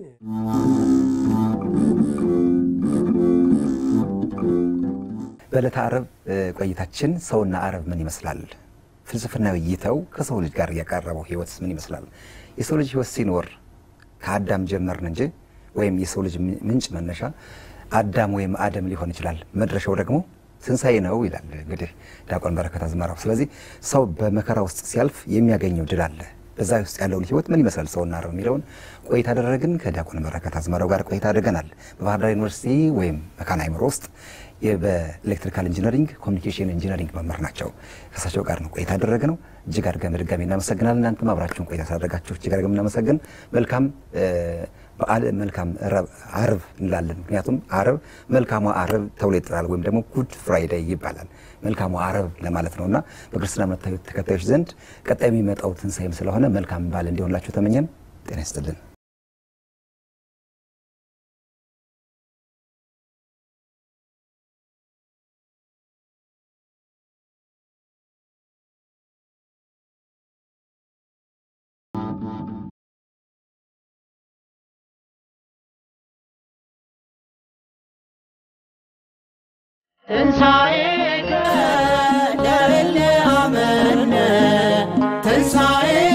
በዕለተ አረብ ቆይታችን ሰውና አረብ ምን ይመስላል፣ ፍልስፍናዊ እይታው ከሰው ልጅ ጋር ያቀረበው ህይወትስ ምን ይመስላል? የሰው ልጅ ህይወት ሲኖር ከአዳም ጀመርን እንጂ ወይም የሰው ልጅ ምንጭ መነሻ አዳም ወይም አደም ሊሆን ይችላል። መድረሻው ደግሞ ትንሣኤ ነው ይላል እንግዲህ ዲያቆን በረከት አዝመራው። ስለዚህ ሰው በመከራ ውስጥ ሲያልፍ የሚያገኘው ድል አለ። በዛ ውስጥ ያለውን ህይወት ምን ይመስላል ሰውና አረብ የሚለውን ቆይታ አደረግን። ከዲያቆን በረከት አዝመራው ጋር ቆይታ አድርገናል። በባህር ዳር ዩኒቨርሲቲ ወይም መካነ አእምሮ ውስጥ በኤሌክትሪካል ኢንጂነሪንግ ኮሚኒኬሽን ኢንጂነሪንግ መምህር ናቸው። ከእሳቸው ጋር ነው ቆይታ ያደረግነው። እጅግ አድርገን በድጋሚ እናመሰግናለን። እናንተም አብራችሁን ቆይታ ስላደረጋችሁ እጅግ አድርገን እናመሰግን። መልካም በዓል መልካም አርብ እንላለን። ምክንያቱም አርብ መልካሟ አርብ ተብሎ ይጠራል፣ ወይም ደግሞ ጉድ ፍራይዴይ ይባላል። መልካሟ አርብ ለማለት ነው እና በክርስትና እምነት ተከታዮች ዘንድ ቀጣይ የሚመጣው ትንሣኤም ስለሆነ መልካም በዓል እንዲሆንላችሁ ተመኘን። ጤና ይስጥልን። ትንሣኤከ ለእለ አመነ ትንሣኤ